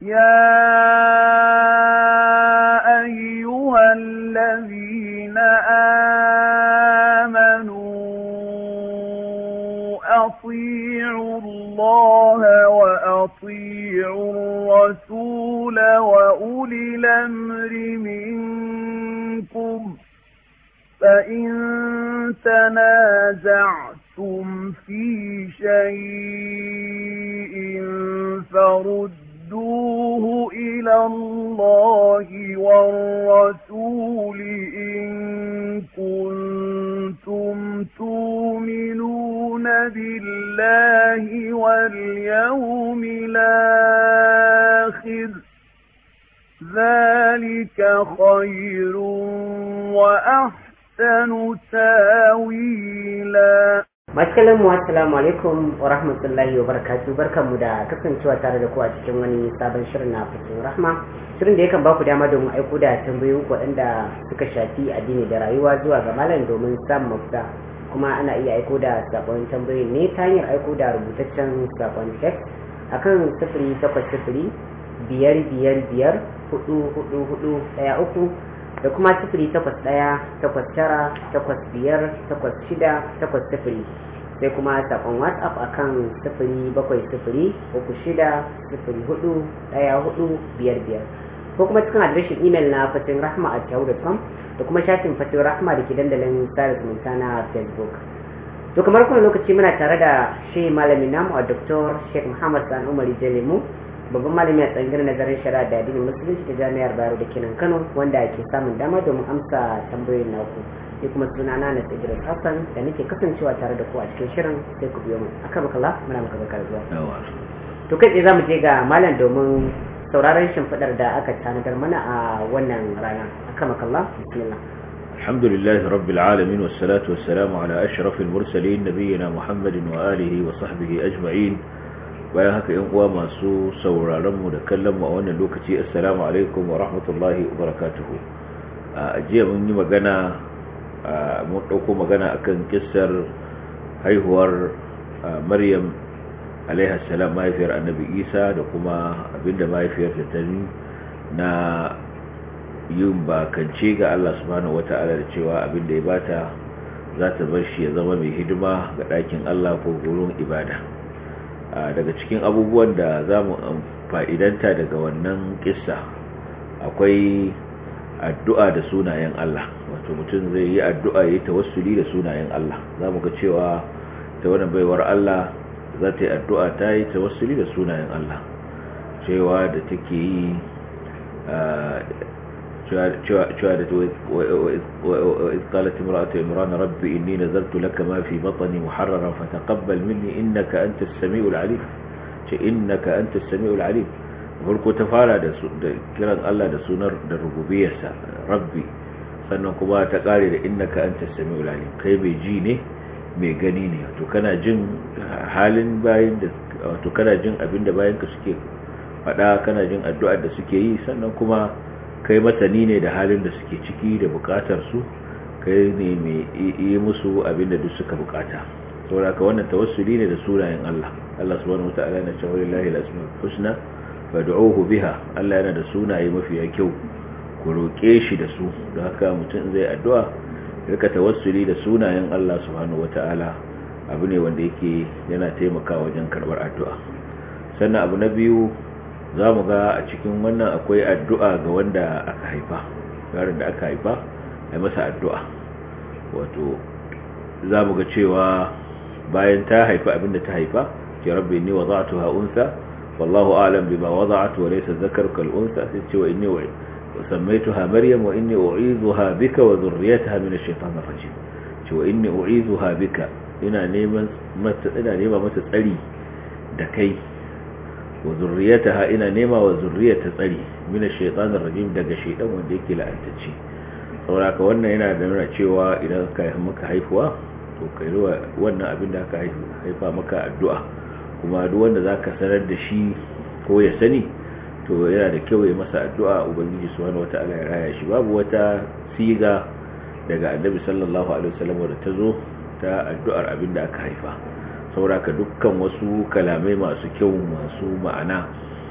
يا أيها الذين آمنوا أطيعوا الله وأطيعوا الرسول وأولي الأمر منكم فإن تنازعتم في شيء فردوه إلى الله والرسول إن كنتم تؤمنون بالله واليوم الآخر ذلك خير وأحسن تاويلا Maskalan mu assalamu alaikum wa rahmatullahi wa barakatuh barkanmu da kasancewa tare da ku a cikin wani sabon shirin na fito rahma shirin da yakan baku dama domin aiko da tambayoyin waɗanda suka shafi addini da rayuwa zuwa ga malam domin samun mafita kuma ana iya aiko da sakon tambayoyin ne ta hanyar aiko da rubutaccen sakon text akan sifiri takwas sifiri biyar biyar biyar hudu hudu hudu ɗaya uku da kuma sifiri takwas ɗaya takwas tara takwas biyar takwas shida takwas sifiri sai kuma saƙon whatsapp akan sifiri bakwai sifiri uku shida sifiri hudu ɗaya hudu biyar biyar ko kuma cikin adireshin imel na fatin rahma a yahoo.com da kuma shafin fatin rahma da ke dandalin sada zumunta na facebook to kamar kuma lokaci muna tare da shi malamin namu a dr sheikh muhammad san umar jalemu babban malami a tsangirar nazarin shari'a da addinin musulunci ta jami'ar bayero da kenan kano wanda ke samun dama domin amsa tambayoyin naku ni kuma suna na na tsibirin hassan da nake kasancewa tare da ku a cikin shirin sai ku biyo mu aka makala muna maka bakar zuwa to kai tsaye za mu je ga malam domin sauraron shimfiɗar da aka tanadar mana a wannan rana aka makalla bismillah الحمد لله رب العالمين والصلاة والسلام على أشرف المرسلين نبينا محمد وآله وصحبه أجمعين bayan haka yan uwa masu sauraron mu da kallon mu a wannan lokaci assalamu alaikum wa rahmatullahi wa barakatuhu a jiya mun yi magana mun dauko magana akan kissar haihuwar maryam alaiha salam mahaifiyar annabi isa da kuma abinda mahaifiyar ta tani na yin bakance ga Allah subhanahu wata'ala da cewa abinda ya bata za ta bar shi ya zama mai hidima ga ɗakin Allah ko gurin ibada daga cikin abubuwan da za mu fa'idanta daga wannan kissa akwai addu'a da sunayen Allah wato mutum zai yi addu'a ya yi tawassuli da sunayen Allah za mu ga cewa ta wani baiwar Allah za ta yi addu'a ta yi tawassuli da sunayen Allah cewa da take yi cewa da وإذ قالت امرأة عمران ربي إني نذرت لك ما في بطني محررا فتقبل مني إنك أنت السميع العليم إنك أنت السميع العليم farko ta fara da kiran Allah da sunar da rububiyarsa rabbi sannan kuma ta kare da innaka anta samiul alim kai mai ji ne mai gani ne to kana jin halin bayin da to kana jin abin da bayin ka suke faɗa kana jin addu'ar da suke yi sannan kuma kai masani ne da halin da suke ciki da bukatar su kai ne mai yi musu abinda duk suka bukata saboda ka wannan tawassuli ne da sunayen Allah Allah subhanahu wataala yana cewa lillahi al-asmaul husna fad'uhu biha Allah yana da sunaye mafiya kyau ku roke shi da su don haka mutum zai addu'a rika tawassuli da sunayen Allah subhanahu wataala abu ne wanda yake yana taimakawa wajen karbar addu'a sannan abu na biyu za mu ga a cikin wannan akwai addu'a ga wanda aka haifa yaron da aka haifa a masa addu'a wato za mu ga cewa bayan ta haifa abinda ta haifa ke rabbi ni wa za'atu ha'unsa wallahu alam bima wada'atu wa laysa dhakaru kal unsa sai ce wa inni wa sammaytuha maryam wa inni u'idhuha bika wa dhurriyyataha min ash-shaytanir rajim ce wa inni u'idhuha bika ina neman mata ina nema mata tsari da kai wa zurriyataha ina nema wa zurriyata tsari min ash-shaytanir rajim daga shaytan wanda yake la'antacce saboda wannan yana da nuna cewa idan ka yi maka haifuwa to kai wannan abin da aka haifa maka addu'a kuma duk wanda zaka sanar da shi ko ya sani to yana da kyau ya masa addu'a ubangiji subhanahu wataala ya raya shi babu wata siga daga annabi sallallahu alaihi wasallam da ta zo ta addu'ar abin da aka haifa sauraka dukkan wasu kalamai masu kyau masu ma'ana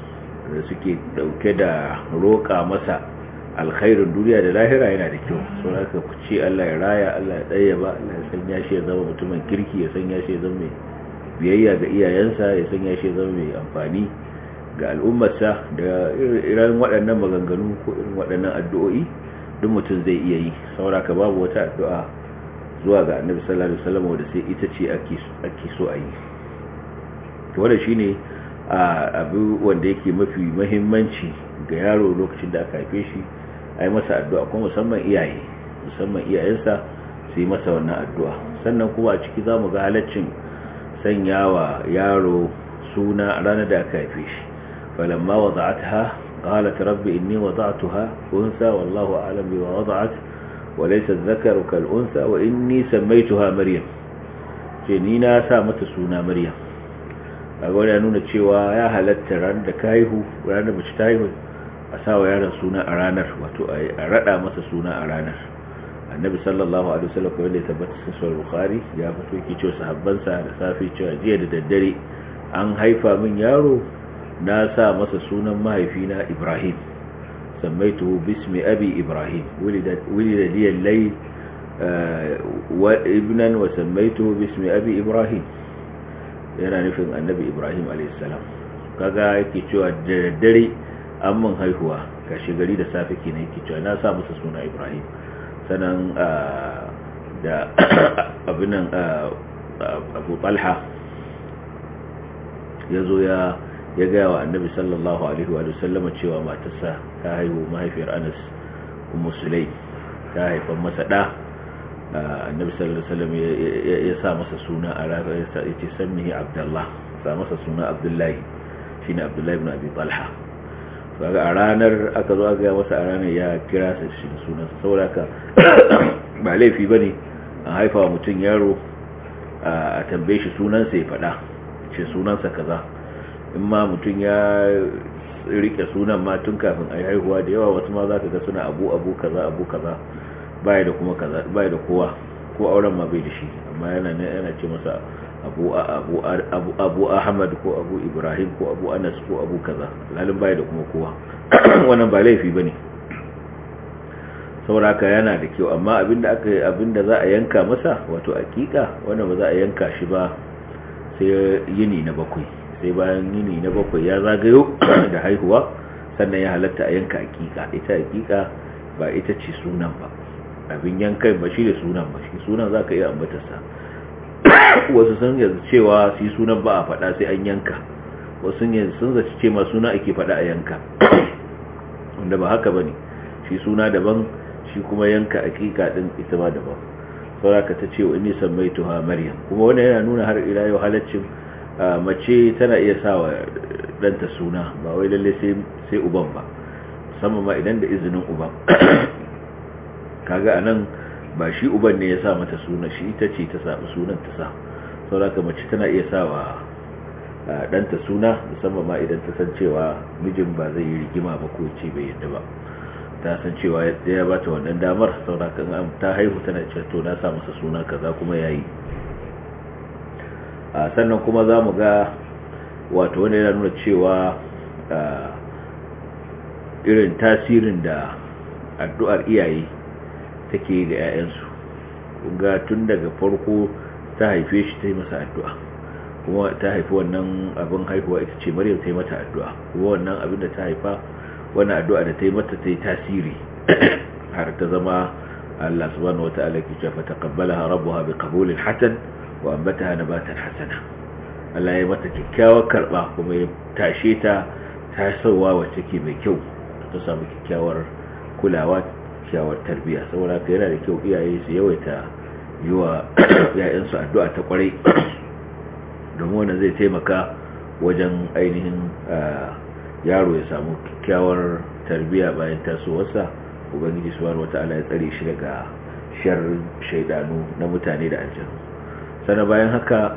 da suke dauke da roƙa masa alkhairin duniya da lahira yana da kyau sau haka ku ce Allah ya raya Allah ya ɗaya ba Allah ya sanya shi ya zama mutumin kirki ya sanya shi ya zama mai biyayya ga iyayensa ya sanya shi ya zama mai amfani ga al'ummarsa da irin waɗannan maganganu ko irin waɗannan addu'o'i duk mutum zai iya yi sauraka babu wata addu'a zuwa ga annabi sallallahu alaihi wasallam wanda sai ita ce ake ake so a yi to wannan shine abu wanda yake mafi muhimmanci ga yaro lokacin da aka haife shi ai masa addu'a kuma musamman iyaye musamman iyayensa su yi masa wannan addu'a sannan kuma a ciki zamu ga halaccin sanyawa yaro suna ranar da aka haife shi falamma wada'atha qalat rabbi inni wada'tuha unsa wallahu a'lam bima wada'at wa laysa adh-dhakaru kal unsa wa inni sammaytuha maryam ce ni na sa mata suna maryam kaga ya nuna cewa ya halatta ran da ka haihu ranar mace ta haihu a sa wa yaron suna a ranar wato a rada masa suna a ranar annabi sallallahu alaihi wasallam kawai da tabbata cikin sahih bukhari ya fito yake cewa sahabbansa da safi cewa jiya da daddare an haifa min yaro na sa masa sunan mahaifina ibrahim sammaituhu bismi abi ibrahim wulida wulida li al-layl wa ibnan wa sammaituhu bismi abi ibrahim yana nufin annabi ibrahim a.s. kaga yake cewa da daddare an mun haihuwa kashi gari da safe ke yake cewa na sa masa suna ibrahim sannan da abinan abu talha ya zo ya gaya wa annabi sallallahu alaihi wa sallama cewa matarsa ta haihu mahaifiyar anas musulai ta haifan masa ɗa annabi sallallahu alaihi wasallam ya sa masa suna a ranar ya ce sannihi abdullah sa masa suna abdullahi shine abdullahi ibn abi talha kaga a ranar aka zo aka ga masa a ranar ya kira sa shi sunan saboda ka ba laifi bane an haifa wa mutum yaro a tambaye shi sunan sa ya fada ce sunan sa kaza in ma mutum ya rike sunan ma tun kafin a haihuwa da yawa wasu ma zaka ga suna abu abu kaza abu kaza baya da kuma kaza baya da kowa ko auren ma bai da shi amma yana ne yana ce masa abu abu abu abu ahmad ko abu ibrahim ko abu anas ko abu kaza lalin baya da kuma kowa wannan ba laifi bane sauraka yana da kyau amma abinda aka abinda za a yanka masa wato akika wannan ba za a yanka shi ba sai yini na bakwai sai bayan yini na bakwai ya zagayo da haihuwa sannan ya halatta a yanka akika ita akika ba ita ce sunan ba abin yankan ba shi da sunan ba shi sunan za ka iya ambatarsa wasu sun yanzu cewa su yi sunan ba a faɗa sai an yanka wasu yanzu sun zaci ce ma suna ake faɗa a yanka wanda ba haka ba ne shi suna daban shi kuma yanka akika ɗin ita ma daban sauraka ta ce wa inni sammai tuha maryam kuma wannan yana nuna har ila yau halaccin mace tana iya sa wa ɗanta suna ba wai lalle sai uban ba musamman ma idan da izinin uban kaga anan ba shi uban ne ya sa mata suna shi ita ce ta samu sunan ta sa sauraka mace tana iya sa wa ɗanta suna musamman ma idan ta san cewa mijin ba zai yi rigima ba ko ce bai yadda ba ta san cewa ya ba ta wannan damar sauraka ta haihu tana ce to na sa masa suna kaza kuma yayi sannan kuma za mu ga wato wanda yana nuna cewa irin tasirin da addu'ar iyaye take ga 'ya'yansu ga tun daga farko ta haife shi ta yi masa addu'a kuma ta haifi wannan abin haihuwa ita ce maryam ta yi mata addu'a kuma wannan abin da ta haifa wannan addu'a da ta yi mata ta yi tasiri har ta zama Allah subhanahu wata'ala ke cewa taqabbalaha rabbuha biqabulin hasan wa ambataha nabatan hasana Allah ya mata kyakkyawar karba kuma ya tashe ta tasowa wacce ke mai kyau ta samu kyakkyawar kulawa kyakkyawar tarbiyya saboda ka yana da kyau iyaye su yawaita yi wa ‘ya'yansu addu'a ta kwarai domin wannan zai taimaka wajen ainihin yaro ya samu kyakkyawar tarbiyya bayan tasowarsa ubangiji subhanahu wata'ala ya tsare shi daga sharrin shaidanu na mutane da aljanu sana bayan haka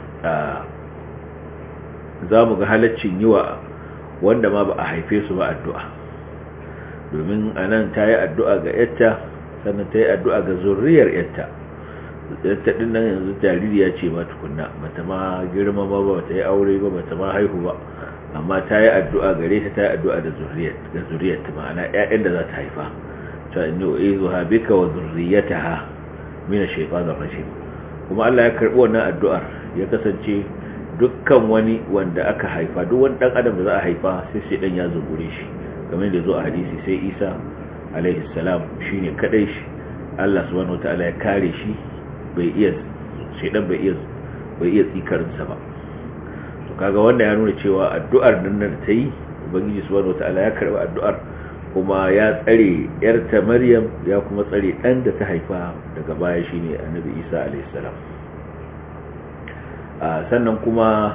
za mu ga halaccin yi wa wanda ma ba a haife su ba addu'a domin a nan ta yi addu'a ga yatta sannan ta yi addu'a ga zurriyar yatta yatta ɗin nan yanzu jaririya ce ma tukunna bata ma girma ba ba ta yi aure ba bata ma haihu ba amma ta yi addu'a gare ta ta yi addu'a da zuriyar ta ma'ana ‘ya'yan da za ta haifa ta inni uizu ha bika wa zurriyataha min ash-shaytanir rajim kuma Allah ya karbi wannan addu'ar ya kasance dukkan wani wanda aka haifa duk wani dan adam da za a haifa sai sai dan ya zungure shi kamar da zo a hadisi sai Isa alaihi salam shine kadai shi Allah subhanahu wataala ya kare shi bai iya shedan bai iya bai iya tsikarin sa ba to kaga wanda ya nuna cewa addu'ar nan da ta yi ubangiji subhanahu wataala ya karbi addu'ar kuma ya tsare yarta Maryam ya kuma tsare dan da ta haifa daga baya shine Annabi Isa alaihi salam sannan kuma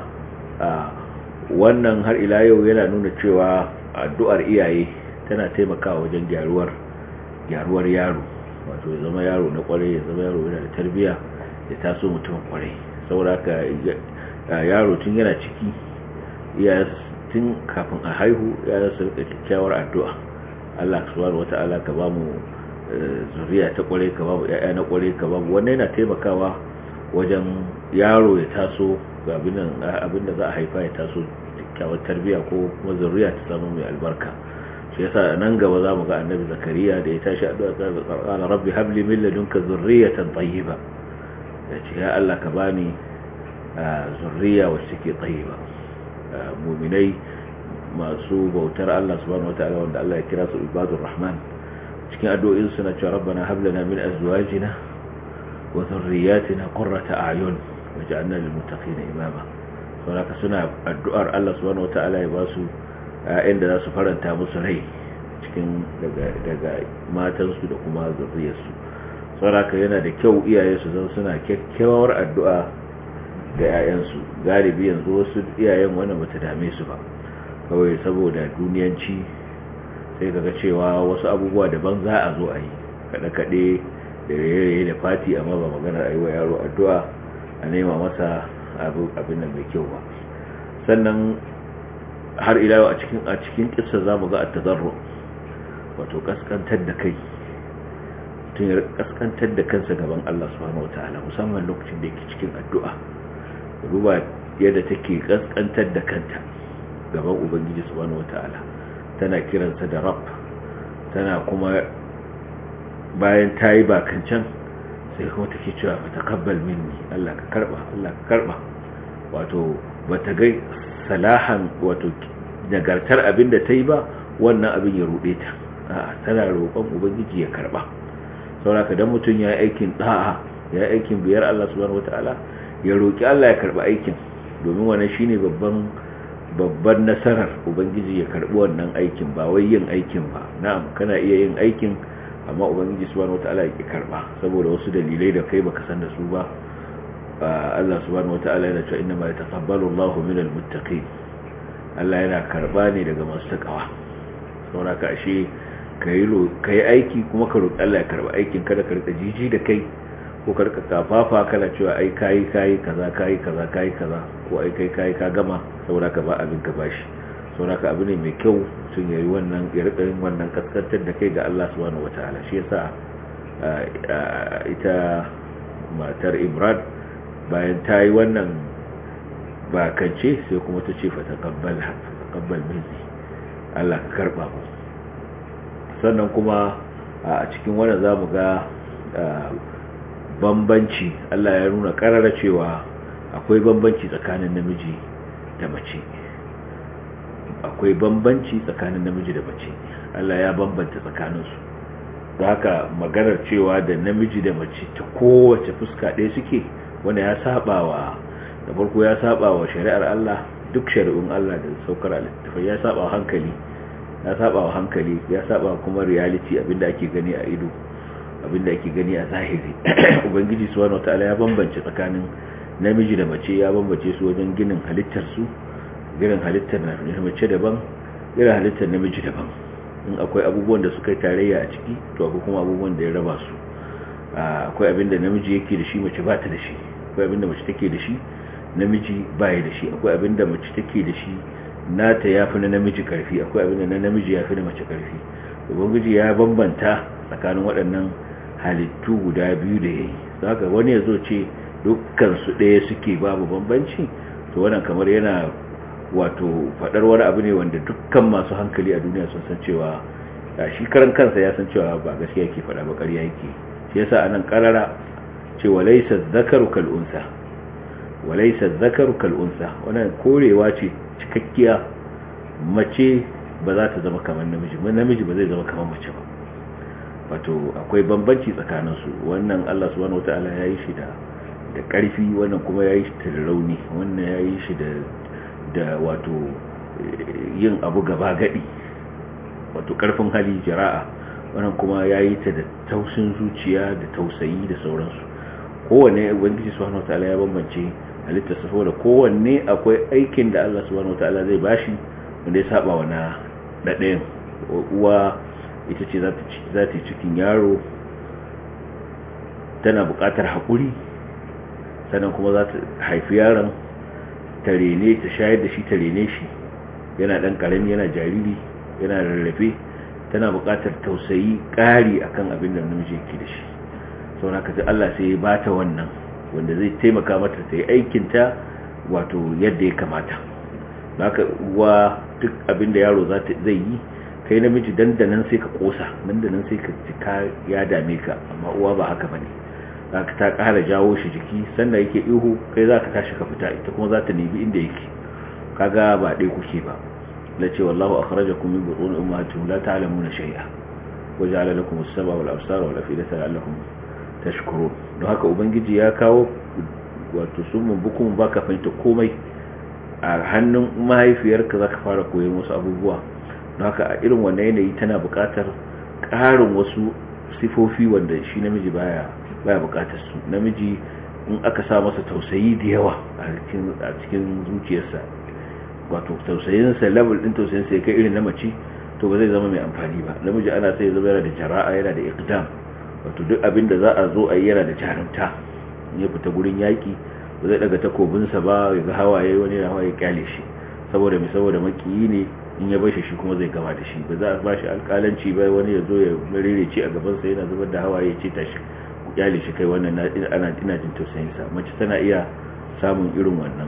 wannan har ila yau yana nuna cewa addu'ar iyaye tana taimakawa wajen gyaruwar gyaruwar yaro wato ya zama yaro na kwarai ya zama yaro yana da tarbiya ya taso mutum kwarai sauraka yaro tun yana ciki iyayen tun kafin a haihu ya su rika kyakkyawar addu'a Allah subhanahu wata'ala ka ba mu zuriya ta kwarai ka ba mu ƴaƴa na kwarai ka ba mu wannan yana taimakawa wajen yaro ya taso ga abinda za a haifa ya taso kyakkyawar tarbiya ko kuma zuriya ta samu mai albarka shi yasa nan gaba za mu ga annabi zakariya da ya tashi addu'a qala rabbi habli min ladunka zurriyatan tayyiba ya ce ya Allah ka bani zurriya wacce take tayyiba mu'minai masu bautar Allah subhanahu wataala wanda Allah ya kira su ibadur rahman cikin addu'o'in suna cewa rabbana hab lana min azwajina wa dhurriyyatina qurrata a'yun waj'alna lil muttaqina imama saboda suna addu'ar Allah subhanahu wataala ya ba su ‘ya'yan da za su faranta musu rai cikin daga matansu da kuma zurriyarsu sauraka yana da kyau iyaye su zan suna kyakkyawar addu'a ga ‘ya'yansu galibi yanzu wasu iyayen wannan bata dame su ba kawai saboda duniyanci sai kaga cewa wasu abubuwa daban za a zo a yi kaɗe-kaɗe da raye-raye da fati amma ba maganar aiwa yaro addu'a a nema masa abin da mai kyau ba sannan har ila yau a cikin a cikin kissa zamu ga at-tadarru wato kaskantar da kai tun ya kaskantar da kansa gaban Allah subhanahu wataala musamman lokacin da yake cikin addu'a duba yadda take kaskantar da kanta gaban ubangiji subhanahu wataala tana kiransa da rabb tana kuma bayan tayi bakancan sai kuma take cewa fa taqabbal minni Allah ka karba Allah ka karba wato bata ga salahan wato nagartar abin da ta yi ba wannan abin ya ruɗe ta tana roƙon ubangiji ya karɓa sauraka don mutum ya yi aikin ɗa'a ya yi aikin biyar Allah subhanahu wata'ala ya roƙi Allah ya karɓa aikin domin wannan shine babban babban nasarar ubangiji ya karɓi wannan aikin ba wai yin aikin ba na'am kana iya yin aikin amma ubangiji subhanahu wata'ala ya ki karɓa saboda wasu dalilai da kai baka san da su ba Allah subhanahu wata'ala yana cewa inna ma yataqabbalu Allahu minal muttaqin Allah yana karba ne daga masu takawa saboda ka ashe kai kai aiki kuma ka roki Allah ya karba aikin kada ka rika jiji da kai ko ka rika kafafa kana cewa ai kai kai kaza kai kaza kai kaza ko ai kai kai ka gama saboda ka ba abin ka bashi saboda ka abu ne mai kyau sun yayi wannan ya rika yin wannan kaskantar da kai ga Allah subhanahu wataala shi yasa ita matar Imran bayan ta yi wannan bakance sai kuma ta ce fatakabbal fatakabbal minni Allah ka karba mu sannan kuma a cikin wannan zamu ga bambanci Allah ya nuna karara cewa akwai bambanci tsakanin namiji da mace akwai bambanci tsakanin namiji da mace Allah ya bambanta tsakaninsu da haka maganar cewa da namiji da mace ta kowace fuska ɗaya suke wanda ya saba wa da farko ya saba wa shari'ar Allah duk shari'un Allah da saukar littafai ya saba wa hankali ya saba wa hankali ya saba kuma reality abinda ake gani a ido abinda ake gani a zahiri ubangiji subhanahu wataala ya bambance tsakanin namiji da mace ya bambance su wajen ginin halittar su ginin halittar mace daban ginin halittar namiji daban in akwai abubuwan da suka yi tarayya a ciki to akwai kuma abubuwan da ya raba su akwai abinda namiji yake da shi mace ba ta da shi akwai abinda mace take da shi namiji baya da shi akwai abinda mace take da shi nata yafi na namiji karfi akwai abinda na namiji yafi na mace karfi ubangiji ya bambanta tsakanin waɗannan halittu guda biyu da yayi saka wani yazo ce dukkan su ɗaya suke babu bambanci to wannan kamar yana wato fadar wani abu ne wanda dukkan masu hankali a duniya sun san cewa shi karan kansa ya san cewa ba gaskiya yake fada ba ƙarya yake shi yasa anan karara cewa laysa dhakaru kal unsa walaysa dhakaru kal unsa wannan korewa ce cikakkiya mace ba za ta zama kamar namiji namiji ba zai zama kamar mace ba wato akwai bambanci tsakaninsu wannan Allah subhanahu wataala ya yi shi da da ƙarfi wannan kuma ya yi shi da rauni wannan ya yi shi da da wato yin abu gaba gadi wato ƙarfin hali jira'a wannan kuma ya yi ta da tausin zuciya da tausayi da sauransu kowanne ubangiji subhanahu wataala ya bambance halitta saboda kowanne akwai aikin da Allah subhanahu wataala zai bashi wanda ya saba wa na ɗaɗayan uwa ita ce za ta cikin yaro tana buƙatar haƙuri sannan kuma za ta haifi yaron ta rene ta shayar da shi ta rene shi yana ɗan ƙarami yana jariri yana rarrafe tana buƙatar tausayi ƙari akan abin da namiji yake da shi sau na kaji Allah sai ya bata wannan wanda zai taimaka mata ta yi aikinta wato yadda ya kamata haka uwa duk abin da yaro zai yi kai namiji dandanan sai ka kosa dandanan sai ka cika ya dame ka amma uwa ba haka bane zaka ta ƙara jawo shi jiki sannan yake ihu kai zaka tashi ka fita ita kuma za ta nemi inda yake kaga ba dai kuke ba la ce wallahu akhrajakum min butun ummahatikum la ta'lamuna shay'a wa ja'ala lakum as-sam'a wal absara wal afidata la'allakum tashkurun don haka ubangiji ya kawo wato summun bukum baka fahimta komai a hannun mahaifiyarka zaka fara koyon wasu abubuwa don haka a irin wannan yanayi tana buƙatar ƙarin wasu sifofi wanda shi namiji baya baya buƙatar su namiji in aka sa masa tausayi da yawa a cikin zuciyarsa wato tausayinsa level din tausayinsa ya kai irin na mace to ba zai zama mai amfani ba namiji ana sai zama yana da jara'a yana da iqdam wato duk abin da za a zo a yi yana da jarumta ya fita gurin yaki ba zai daga takobinsa ba ya ga hawaye wani na hawaye kyale shi saboda mai saboda makiyi ne in ya bashi shi kuma zai gama da shi ba za a bashi alƙalanci ba wani ya zo ya marerece a gabansa yana zubar da hawaye ya ce tashi ku kyale shi kai wannan ana ina jin tausayinsa mace tana iya samun irin wannan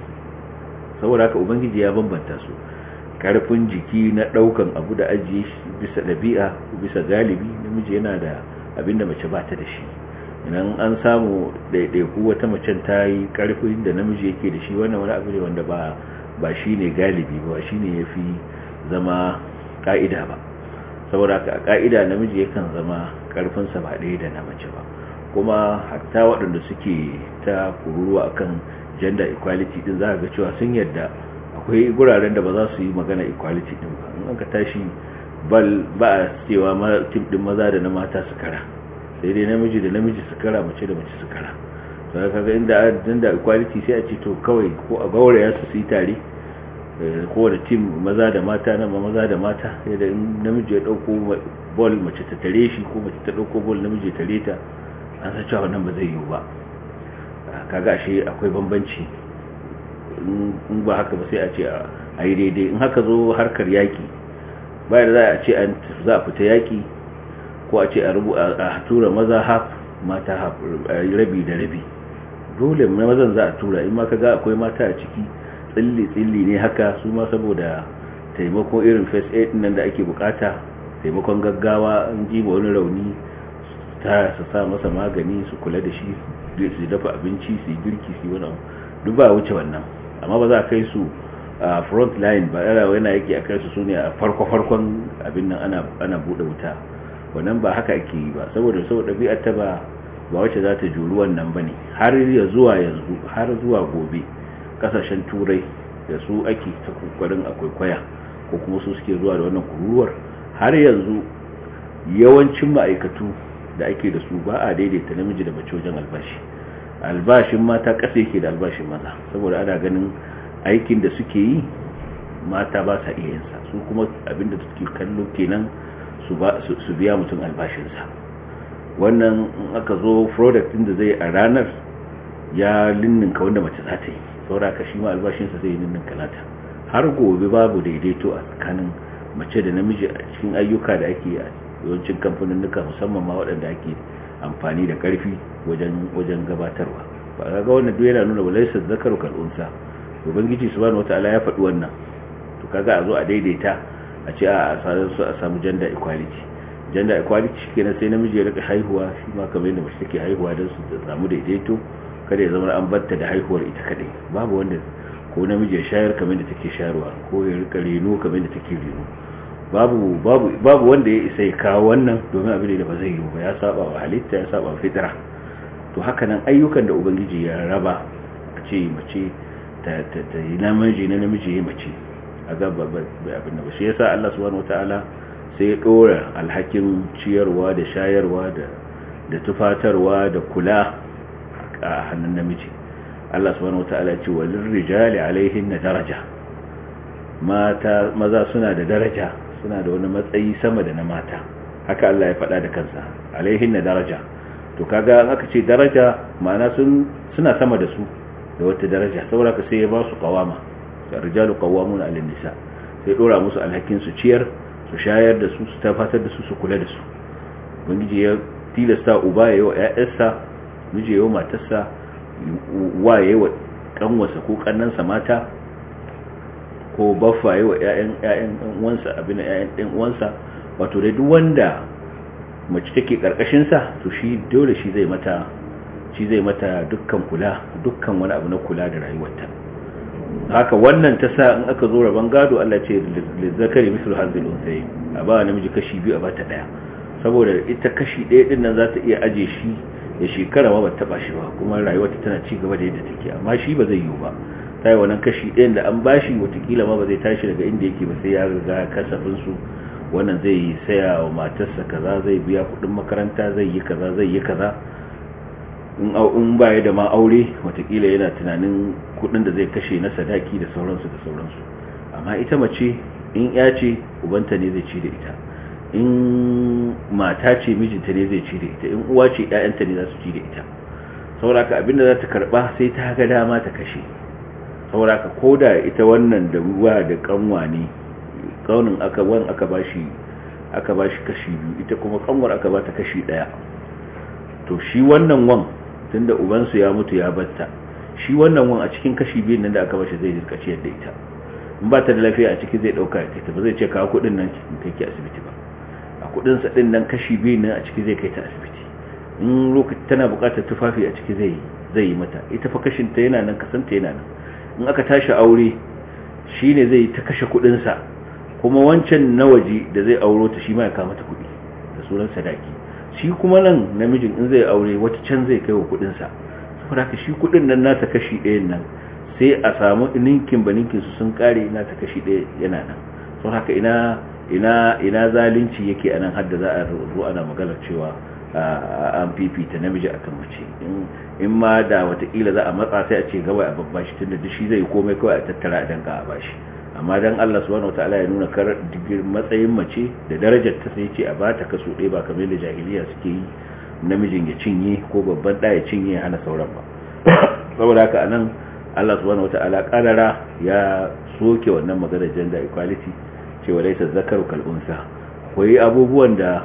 saboda haka ubangiji ya bambanta su karfin jiki na daukan abu da ajiye shi bisa dabi'a bisa galibi namiji yana da abinda mace ba ta da shi idan an samu ɗaiɗaiku wata macen ta yi karfin da namiji yake da shi wannan wani abu ne wanda ba ba shi ne galibi ba shi ne ya fi zama ƙa'ida ba saboda ka ƙa'ida namiji yakan zama ƙarfinsa ba ɗaya da na mace ba kuma hatta waɗanda suke ta kururuwa akan gender equality din za ga cewa sun yadda akwai guraren da ba za su yi magana equality din ba in aka tashi bal ba a cewa tim din maza da na mata su kara sai dai namiji da namiji su kara mace da mace su kara to kaga inda gender equality sai a ce to kawai ko a gauraya su su yi tare kowane tim maza da mata na maza da mata yadda in namiji ya dauko ball mace ta tare shi ko mace ta dauko ball namiji ya tare ta an san cewa wannan ba zai yiwu ba kaga shi akwai bambanci in ba haka ba sai a ce a yi daidai in haka zo harkar yaki bayan za a ce za a fita yaki ko a ce a tura maza haf mata haf rabi da rabi dole na mazan za a tura in ma kaga akwai mata a ciki tsilli-tsilli ne haka su ma saboda taimako irin first aid nan da ake bukata taimakon gaggawa an ji wani rauni ta su sa masa magani su kula da shi su dafa abinci su yi girki su yi wani duk ba wuce wannan amma ba za a kai su a front line ba yana yana yake a kai su sune a farko-farkon abin nan ana bude wuta wannan ba haka ake yi ba saboda saboda ɗabi'ar ta ba ba wacce za ta juri wannan ba ne har ya zuwa yanzu har zuwa gobe kasashen turai da su ake ta kokarin akwai kwaya ko kuma su suke zuwa da wannan kururuwar har yanzu yawancin ma'aikatu da ake da su ba a daidaita namiji da mace wajen albashi albashin mata ƙasa yake da albashin maza saboda ana ganin aikin da suke yi mata ba sa iya yinsa su kuma abinda suke kallo kenan su biya mutum albashinsa wannan in aka zo product din da zai a ranar ya linninka wanda mace za ta yi saboda ka shi ma albashinsa zai ninninka nata har gobe babu daidaito a tsakanin mace da namiji a cikin ayyuka da ake a yawancin kamfaninnuka musamman ma waɗanda ake amfani da ƙarfi wajen wajen gabatarwa ba ga wannan duk yana nuna walaysa zakaru kal unsa ubangiji subhanahu wataala ya faɗi wannan to kaga a zo a daidaita a ce a su a samu gender equality gender equality kenan sai namiji ya rika haihuwa shi ma kamar yadda mace take haihuwa don su samu daidaito kada ya zama an batta da haihuwar ita kadai babu wanda ko namiji ya shayar kamar da take shayarwa ko ya rika reno kamar da take reno babu babu babu wanda ya isa ya kawo wannan domin abin da ba zai yi ba ya saba wa halitta ya saba wa fitra to haka nan ayyukan da ubangiji ya raba a ce mace ta ta yi namiji na namiji ya mace a ga abin da ba shi yasa Allah subhanahu wataala sai ya dora alhakin ciyarwa da shayarwa da da tufatarwa da kula a hannun namiji Allah subhanahu wataala ya ce walil rijali alaihin daraja mata maza suna da daraja suna da wani matsayi sama da na mata haka Allah ya faɗa da kansa alaihin daraja to kaga an aka ce daraja ma'ana sun suna sama da su da wata daraja saboda ka sai ya ba su qawama rijalu qawwamuna 'ala nisa sai dora musu alhakin su ciyar su shayar da su su tafatar da su su kula da su ubangiji ya tilasta uba yayi wa ƴaƴarsa miji yayi wa matarsa wa yayi wa kanwarsa ko kannansa mata ko baffa yayi wa ƴaƴan ƴaƴan uwansa abin ƴaƴan ɗan uwansa wato dai duk wanda mace take karkashin sa to shi dole shi zai mata shi zai mata dukkan kula dukkan wani abu na kula da rayuwarta haka wannan ta sa in aka zo rabon gado Allah ce lizzakari mislu hazil unsayi a ba namiji kashi biyu a ba ta daya saboda ita kashi daya din nan za ta iya aje shi ya shekara ma ba taba shi ba kuma rayuwarta tana ci gaba da yadda take amma shi ba zai yiwu ba sai wannan kashi ɗayan da an bashi watakila ma ba zai tashi daga inda yake ba sai ya riga kasafin su wannan zai yi saya wa matarsa kaza zai biya kuɗin makaranta zai yi kaza zai yi kaza in baya da ma aure watakila yana tunanin kudin da zai kashe na sadaki da sauransu da sauransu amma ita mace in ya ce ubanta ne zai ci da ita in mata ce mijinta ne zai ci da ita in uwa ce ƴaƴanta ne za su ci da ita sauraka abinda za ta karba sai ta ga dama ta kashe sauraka koda ita wannan da ruwa da kanwa ne kaunin aka wan aka bashi aka bashi kashi biyu ita kuma kanwar aka bata kashi daya to shi wannan wan tunda ubansu ya mutu ya batta shi wannan wan a cikin kashi biyun nan da aka bashi zai rika ciyar da ita in ba ta da lafiya a ciki zai dauka ya kai ta ba zai ce kawo kudin nan kai ki asibiti ba a kudin sa din nan kashi biyun nan a ciki zai kai ta asibiti in lokaci tana buƙatar tufafi a ciki zai zai yi mata ita fa kashin ta yana nan kasanta yana nan in aka tashi aure shine zai ta kashe kudin sa kuma wancan na waje da zai auro ta shi ma ya kama ta kudi da sunan sadaki shi kuma nan namijin in zai aure wata can zai kai wa kudinsa saboda haka shi kudin nan nasa kashi ɗayan nan sai a samu ninkin ba ninkin su sun kare nasa kashi ɗaya yana nan saboda haka ina ina ina zalunci yake a nan hadda za a zo ana maganar cewa an fifita namiji akan mace in ma da watakila za a matsa sai a ce gaba a babba shi tunda shi zai komai kawai a tattara a danka a bashi amma dan Allah subhanahu wataala ya nuna kar matsayin mace da darajar ta sai ce a bata kaso ɗaya ba kamar da jahiliya suke yi namijin ya cinye ko babban ɗaya ya cinye hana sauran ba saboda haka anan Allah subhanahu wataala karara ya soke wannan maganar gender equality cewa laisa zakaru kal unsa akwai abubuwan da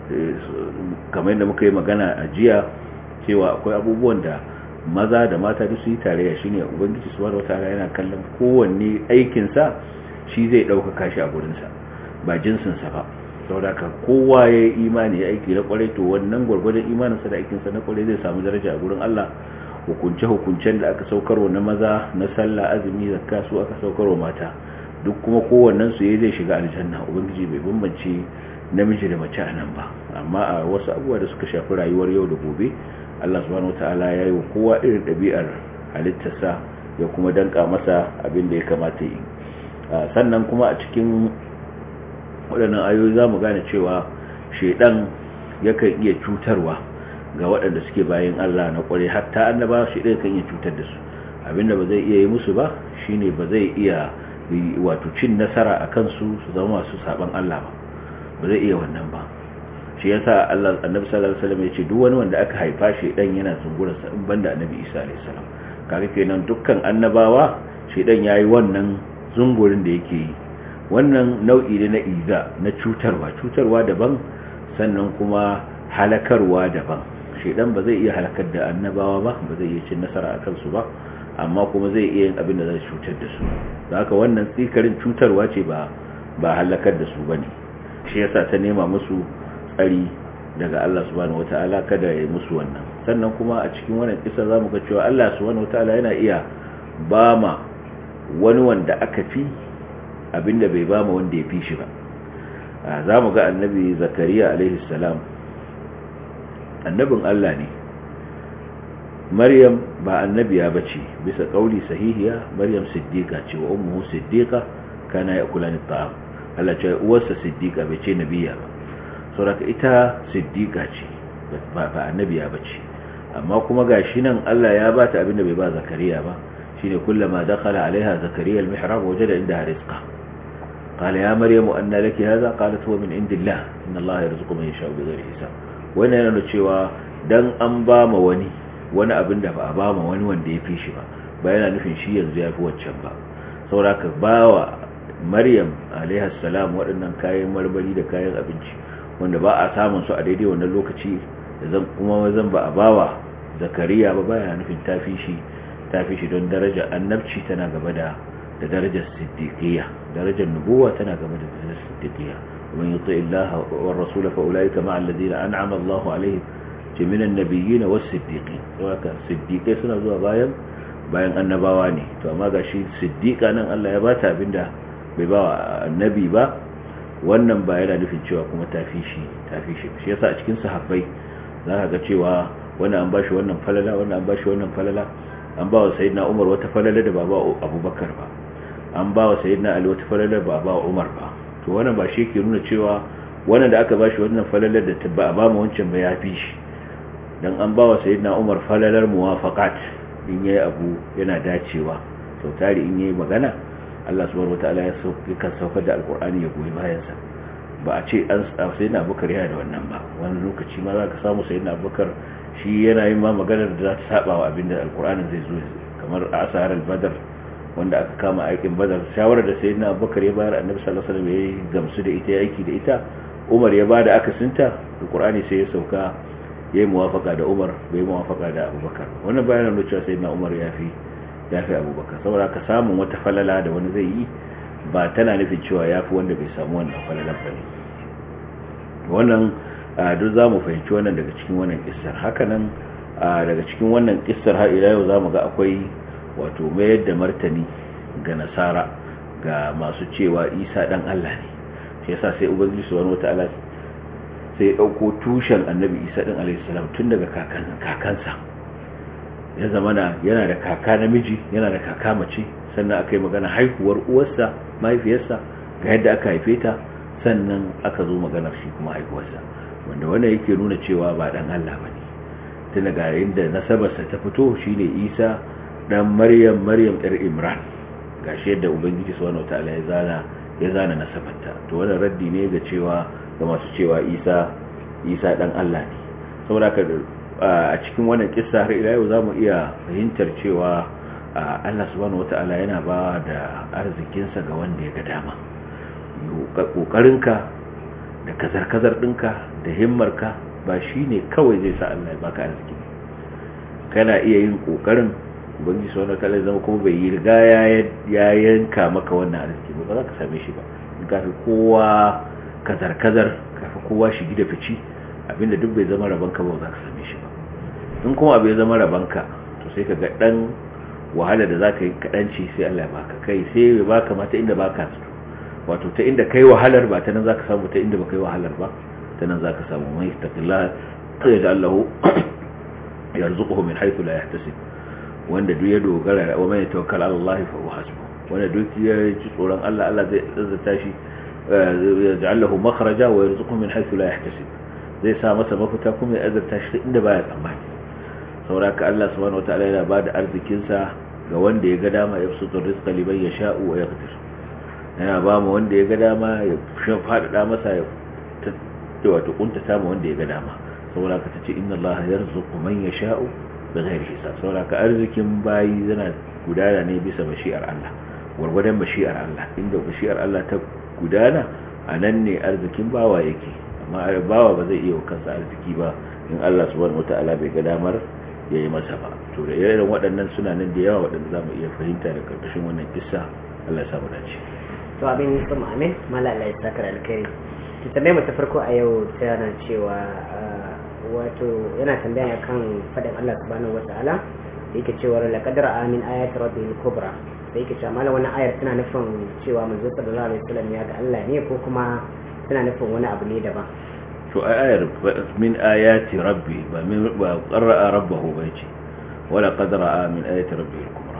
kamar yadda muka yi magana a jiya cewa akwai abubuwan da maza da mata duk su yi tarayya shine ubangiji subhanahu wataala yana kallon kowanne aikin sa shi zai dauka shi a gurin sa ba jinsin sa ba saboda ka kowa ya yi imani ya aiki na kwarai to wannan gurgurdan imanin sa da aikin sa na kwarai zai samu daraja a gurin Allah hukunce hukuncen da aka saukarwa na maza na sallah azumi zakka su aka saukarwa mata duk kuma kowannen su yayi zai shiga aljanna ubangiji bai bambance namiji da mace a nan ba amma a wasu abubuwa da suka shafi rayuwar yau da gobe Allah subhanahu wataala ya yi wa kowa irin ɗabi'ar halittarsa ya kuma danka masa abin da ya kamata yi sannan kuma a cikin waɗannan ayoyi za mu gane cewa shaidan yakan iya cutarwa ga waɗanda suke bayan Allah na ƙware hatta annaba shaidan kan iya cutar da su abinda ba zai iya yi musu ba shine ba zai iya wato cin nasara a kansu su zama masu saban Allah ba ba zai iya wannan ba shi yasa Allah annabi sallallahu alaihi wasallam yace duk wani wanda aka haifa shi dan yana zungurar sa in banda annabi Isa alaihi salam kaga kenan dukkan annabawa shi dan yayi wannan zungurin da yake yi wannan nau'i ne na iza na cutarwa cutarwa daban sannan kuma halakarwa daban shedan ba zai iya halakar da annabawa ba ba zai iya cin nasara a kansu ba amma kuma zai iya yin abin da zai cutar da su da haka wannan tsikarin cutarwa ce ba ba halakar da su bane shi yasa ta nema musu tsari daga Allah subhanahu wataala kada ya yi musu wannan sannan kuma a cikin wannan kisa zamu ga cewa Allah subhanahu wataala yana iya bama wani wanda aka fi abinda bai bama wanda ya fi shi ba zamu ga annabi zakariya alaihi salam annabin Allah ne maryam ba annabiya bace bisa kauli sahihiya maryam siddiqa ce wa ummuhu siddiqa kana yakulani ta'am Allah ce uwarsa siddiqa bai ce nabiya ba saboda ita siddiqa ce ba ba annabiya bace amma kuma gashi nan Allah ya bata abinda bai ba zakariya ba shine kullama dakhala alaiha zakariya almihrab wajada indaha rizqa قال يا مريم أن لك هذا قالت هو من عند الله إن الله يرزق من يشاء بغير حساب wannan yana cewa dan an ba ma wani wani abin da ba a ba ma wani wanda ya fi shi ba ba yana nufin shi yanzu ya fi waccan ba sauraka ba wa maryam alaihassalam waɗannan kayan marmari da kayan abinci wanda ba a samun su a daidai wannan lokaci zan kuma zan ba a ba wa zakariya ba ba yana nufin ta fi shi ta fi shi don daraja annabci tana gaba da da darajar siddiqiyya darajar nubuwa tana gaba da darajar siddiqiyya ومن يطع الله والرسول فأولئك مع الذين أنعم الله عليهم من النبيين والصديقين وكا صديقai suna zuwa bayan bayan annabawa ne to amma gashi siddiqa nan Allah ya bata abinda bai ba annabi ba wannan ba yana nufin cewa kuma tafi shi tafi shi shi yasa a cikin sahabbai zaka ga cewa wannan an bashi wannan falala wannan an bashi wannan falala an ba wa sayyidina Umar wata falala da baba Abubakar ba an ba wa sayyidina Ali wata falala da baba Umar ba to wannan ba shi ke nuna cewa wannan da aka bashi wannan falalar da ba a ba mu wancan ba ya fi shi dan an ba wa sayyidina Umar falalar muwafaqat in yayi abu yana dacewa sau tari in yayi magana Allah subhanahu wataala ya sauke kan saukar da alqur'ani ya goyi bayan sa ba a ce an sayyidina Abubakar yana da wannan ba wani lokaci ma za ka samu sayyidina Abubakar shi yana yin ma maganar da za ta saba wa abinda alqur'anin zai zo kamar a asarar badar wanda aka kama aikin badar shawarar da sayyidina abubakar ya bayar annabi sallallahu alaihi wasallam ya gamsu da ita aiki da ita umar ya bada akasinta alqur'ani sai ya sauka yayi muwafaka da umar bai muwafaka da abubakar wannan bayanan da cewa sayyidina umar ya fi ya fi abubakar saboda ka samu wata falala da wani zai yi ba tana nufin cewa ya fi wanda bai samu wannan falalar ba ne wannan duk za mu fahimci wannan daga cikin wannan kissar hakanan daga cikin wannan kissar har ila yau za mu ga akwai wato mayar da martani ga nasara ga masu cewa isa dan Allah ne shi yasa sai ubangiji subhanahu wataala sai ya dauko tushen annabi isa din alayhi salam tun daga kakansa ya zamana yana da kaka namiji yana da kaka mace sannan aka yi magana haihuwar uwarsa mahaifiyarsa ga yadda aka haife ta sannan aka zo maganar shi kuma haihuwarsa wanda wannan yake nuna cewa ba dan Allah bane tun daga inda nasabarsa ta fito shine isa dan maryam maryam ɗar imran gashi yadda ubangiji subhanahu wataala ya zana ya zana nasabarta to wannan raddi ne ga cewa ga masu cewa isa isa dan Allah ne saboda ka a cikin wannan kissa har ila yau zamu iya fahimtar cewa Allah subhanahu wataala yana ba da arzikinsa ga wanda ya ga dama kokarinka da kazar-kazar ɗinka da himmarka ba shine kawai zai sa Allah ya baka arziki kana iya yin kokarin ubangiji sau na kalai zama kuma bai yi riga ya yanka maka wannan arziki ba za ka same shi ba in kafi kowa kazar-kazar kafi kowa shigi da fici abinda duk bai zama rabanka ba za ka same shi ba in kuma abu ya zama rabanka to sai ka ga dan wahala da za ka yi kaɗanci sai Allah ya baka kai sai ya baka ma ta inda baka zato wato ta inda kai wahalar ba ta nan za ka samu ta inda ba kai wahalar ba ta nan za ka samu mai taƙillah ya ji Allahu yarzuquhu min haythu la yahtasib wanda duk ya dogara wa mai tawakkal ala Allah fa huwa hasbu wanda duk ya ji tsoron Allah Allah zai azzata shi ya ja'alahu makhraja wa yarzuquhu min haythu la yahtasib zai sa masa mafita kuma ya azzata shi inda baya tsammani saboda Allah subhanahu wataala yana bada arzikin sa ga wanda ya ga dama ya fusutu rizqa liman yasha'u wa yaqdir yana ba mu wanda ya ga dama ya fada masa ya wato kuntata mu wanda ya ga dama saboda ka tace inna Allah yarzuqu man yasha'u bighairi hisab saboda ka arzikin bayi yana gudana ne bisa mashi'ar Allah gurgurdan mashi'ar Allah inda mashi'ar Allah ta gudana anan ne arzikin bawa yake amma bawa ba zai iya kansa arziki ba in Allah subhanahu wataala bai ga damar ya yi masa ba to da irin waɗannan suna nan da yawa waɗanda za mu iya fahimta da karkashin wannan kissa Allah ya samu dace to abin kuma amin mala Allah ya saka alkhairi to tambayar mu ta farko a yau tana cewa wato yana tambaya kan fadin Allah subhanahu wataala da yake cewa laqad ra'a min ayati rabbil kubra da yake cewa malam wannan ayar tana nufin cewa manzo sallallahu alaihi wasallam ya ga Allah ne ko kuma tana nufin wani abu ne daban to ayar min ayati rabbi ba min ba qara'a rabbahu bai ce wala qad ra'a min ayati rabbil kubra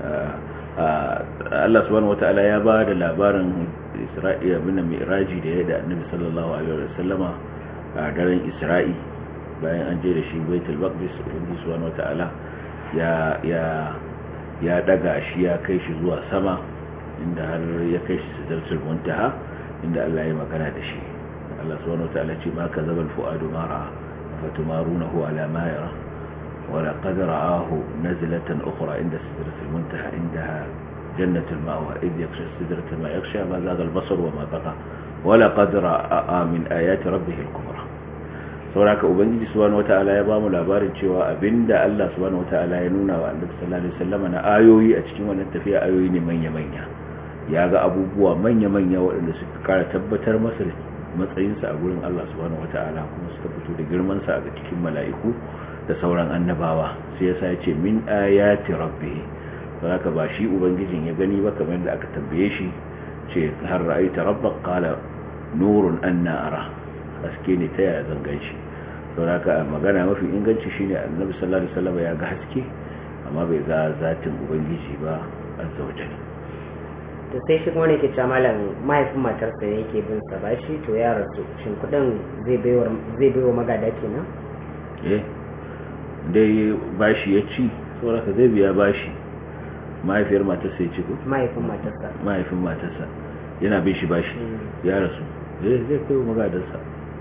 Allah subhanahu wataala ya ba da labarin Isra'iya bin Mi'raji da ya da Annabi sallallahu alaihi wasallama a daren Isra'i bayan an je da shi Baitul Maqdis Ubangiji subhanahu wataala ya ya ya daga shi ya kai shi zuwa sama inda har ya kai shi sidratul muntaha inda Allah ya magana da shi Allah subhanahu wataala ce ma kazaba al-fuadu ma ra'a fatumarunahu ala ma yara ولقد رآه نزلة أخرى عند سدرة المنتهى عندها جنة المأوى إذ يخشى السدرة ما يخشى ما زاغ البصر وما بقى ولقد رأى من آيات ربه الكبرى sauraka ubangiji subhanahu wataala ya bamu labarin cewa abinda Allah subhanahu wataala ya nuna wa Annabi sallallahu alaihi wasallam na ayoyi a cikin wannan tafiya ayoyi ne manya-manya ya ga abubuwa manya-manya waɗanda suka kara tabbatar masa matsayinsa a gurin Allah subhanahu wataala kuma suka fito da girman sa a cikin mala'iku da sauran annabawa sai yasa ya ce min ayati rabbih saboda ba shi ubangijin ya gani ba kamar da aka tambaye shi ce har ra'aita rabbak qala nurun anna ara haske ne ta yaya zan ganshi saboda haka magana mafi inganci shine annabi sallallahu alaihi wasallam ya ga haske amma bai ga zatin ubangiji ba azza wa jalla to sai shi kuma ne ke cewa malam mahaifin matarsa yake bin sa bashi to ya rasu shin kudin zai baiwa zai baiwa magada kenan eh dai bashi ya ci saboda ka zai biya bashi mahaifiyar matarsa ya ci ko mahaifin matarsa mahaifin matarsa yana bin shi bashi ya rasu zai zai kai magadarsa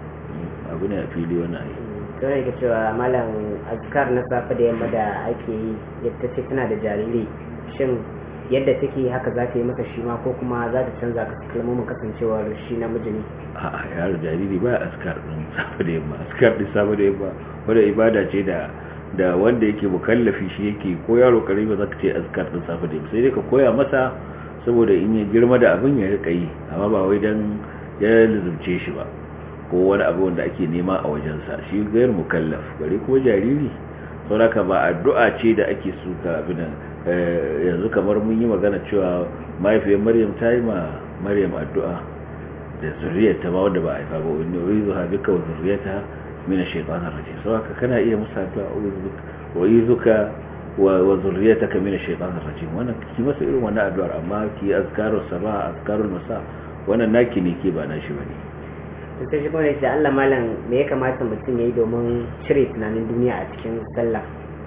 abu ne a fili wani ayi don yake cewa malam azkar na safe da yamma da ake yi yadda ce tana da jariri shin yadda take haka za ta yi masa shi ma ko kuma za ta canza ka kalmomin kasancewar shi namiji ne a yaro jariri ba askar din safe da yamma askar din safe da yamma wanda ibada ce da da wanda yake mukallafi shi yake ko yaro karami ba za ka ce askar din safe da yamma sai dai ka koya masa saboda in ya girma da abin ya rika yi amma ba wai dan ya lizumce shi ba ko wani abu wanda ake nema a wajensa shi gayar mukallaf bare ko jariri sauraka ba addu'a ce da ake suka abin yanzu kamar mun yi magana cewa mahaifiyar maryam ta yi ma maryam addu'a da zuriyarta ba wanda ba a haifa ba wani wai zuwa bika wa zuriyarta mina shaitanar rajim sauraka kana iya musa addu'a wa yi zuka wa zuriyarta ka mina shaitanar rajim wannan ki masa irin wannan addu'ar amma ki azkarul sabah azkarul masa wannan naki ne ke ba nashi bane to sai shi kuma da Allah malam me ya kamata mutum ya yi domin cire tunanin duniya a cikin sallah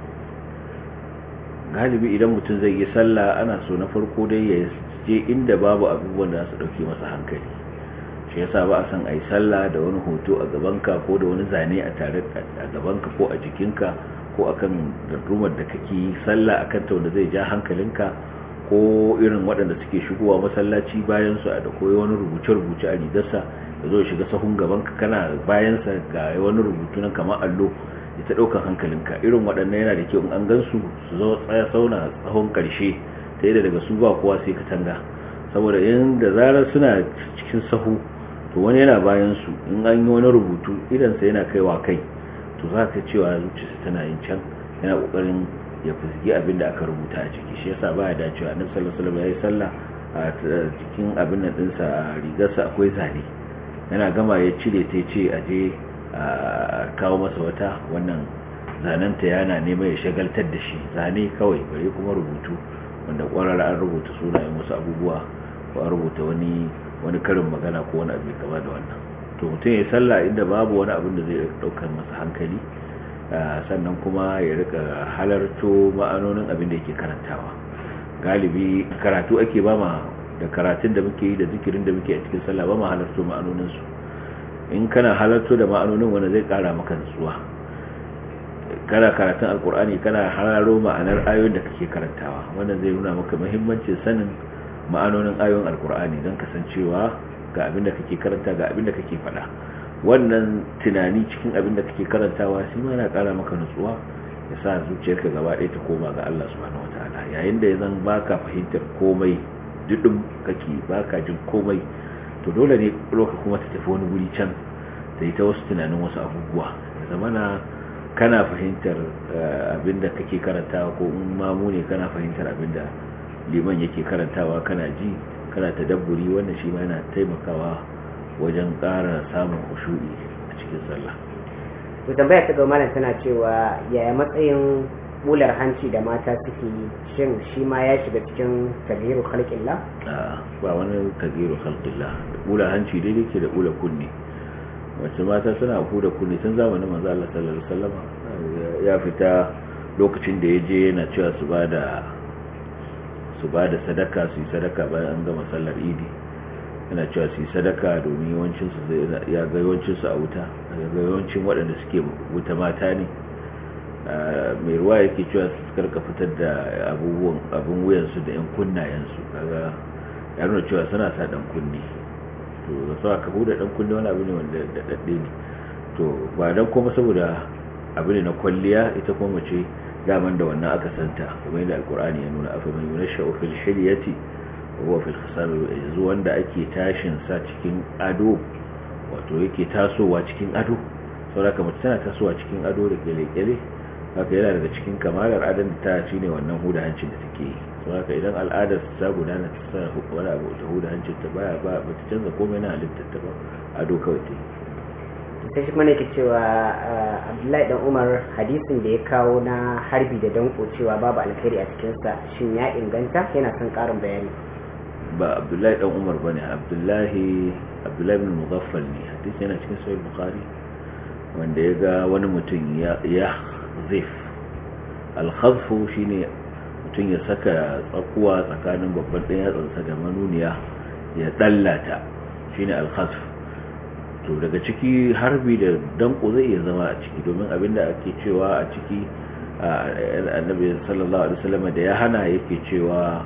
galibi idan mutum zai yi sallah ana so na farko dai ya je inda babu abubuwan da su dauke masa hankali shi yasa ba a san a yi sallah da wani hoto a gabanka ko da wani zane a tare a gabanka ko a jikinka ko akan dardumar da kake yi sallah akan ta wanda zai ja hankalinka ko irin waɗanda suke shigowa masallaci bayan su da koyi wani rubuce-rubuce a rigarsa da zo shiga sahun gabanka kana bayansa ga wani rubutu na kamar allo ya ta ɗaukar hankalinka irin waɗannan yana da kyau in an gansu su zo tsaya sauna tsahon ƙarshe ta yi daga su ba kowa sai katanga saboda yin da zarar suna cikin sahu to wani yana bayan su in an yi wani rubutu idansa yana kaiwa kai to za ka cewa zuciyarsa tana yin can yana ƙoƙarin ya fusgi abin da aka rubuta a ciki shi yasa baya dacewa annabi sallallahu alaihi wasallam yayi sallah a cikin abin nan dinsa a rigarsa akwai zane yana gama ya cire ta ce a je a kawo masa wata wannan zanenta yana neman ya shagaltar da shi zane kawai bare kuma rubutu wanda kwarar an rubuta sunayen wasu abubuwa ko an rubuta wani wani karin magana ko wani abu kama da wannan to mutum ya sallah inda babu wani abin da zai daukar masa hankali sannan kuma ya rika halarto ma'anonin abin da yake karantawa galibi karatu ake ba ma da karatun da muke yi da zikirin da muke a cikin sallah ba ma halarto ma'anonin su in kana halarto da ma'anonin wanda zai kara maka nutsuwa kana karatun alkur'ani kana hararo ma'anar ayoyin da kake karantawa wannan zai nuna maka muhimmancin sanin ma'anonin ayoyin alkur'ani don kasancewa ga abin da kake karanta ga abin da kake faɗa wannan tunani cikin abin da kake karantawa shi ma yana ƙara maka nutsuwa ya sa zuciyarka gaba ɗaya ta koma ga Allah subhanahu wataala yayin da ya zan baka fahimtar komai dudum kake baka jin komai to dole ne roka kuma ta tafi wani guri can ta yi ta wasu tunanin wasu abubuwa da zamana kana fahimtar abinda kake karantawa ko in mamu ne kana fahimtar abinda liman yake karantawa kana ji kana tadabburi wannan shi ma yana taimakawa wajen ƙara samun khushu'i a cikin sallah to tambaya ta ga malam tana cewa yaya matsayin bular hanci da mata suke yi shin shi ma ya shiga cikin tabiru khalqillah ba wani tabiru khalqillah bular hanci daidai ke da bular kunni wacce mata suna huda kunni tun zamanin manzo Allah sallallahu alaihi wasallam ya fita lokacin da yaje yana cewa su bada su bada sadaka su yi sadaka bayan an gama sallar idi yana cewa su yi sadaka domin yawancin su ya ga yawancin su a wuta ga yawancin waɗanda suke wuta mata ne mai ruwa yake cewa su karka fitar da abubuwan abin wuyansu da yan kunnayensu kaga ya nuna cewa suna sa dan kunni to da sa ka huda dan kunni wani abu ne wanda da dadde ne to ba dan kuma saboda abu ne na kwalliya ita kuma mace daman da wannan aka santa kuma yadda alkur'ani ya nuna afa man yunasha fil hilyati wa huwa fil khisam yanzu wanda ake tashin sa cikin ado wato yake tasowa cikin ado saboda mace tana tasowa cikin ado da kele-kele haka yana daga cikin kamalar adan da ta shine wannan huda hancin da take yi so haka idan al'adar ta gudana ta sa wani abu ta huda hancin ta baya ba ba ta canza komai na halittar ta ba ado kawai ta yi sai shi kuma ne ke cewa abdullahi dan umar hadisin da ya kawo na harbi da danko cewa babu alkhairi a cikinsa shin ya inganta yana son karin bayani ba abdullahi dan umar ba ne abdullahi abdullahi bin mughaffal ne hadisi yana cikin sahih bukhari wanda ya ga wani mutum ya zif alkhazfu shine mutum ya saka tsakuwa tsakanin babban ɗan yatsansa da manuniya ya dallata shine alkhazf to daga ciki harbi da danko zai iya zama a ciki domin abinda ake cewa a ciki annabi sallallahu alaihi wasallam da ya hana yake cewa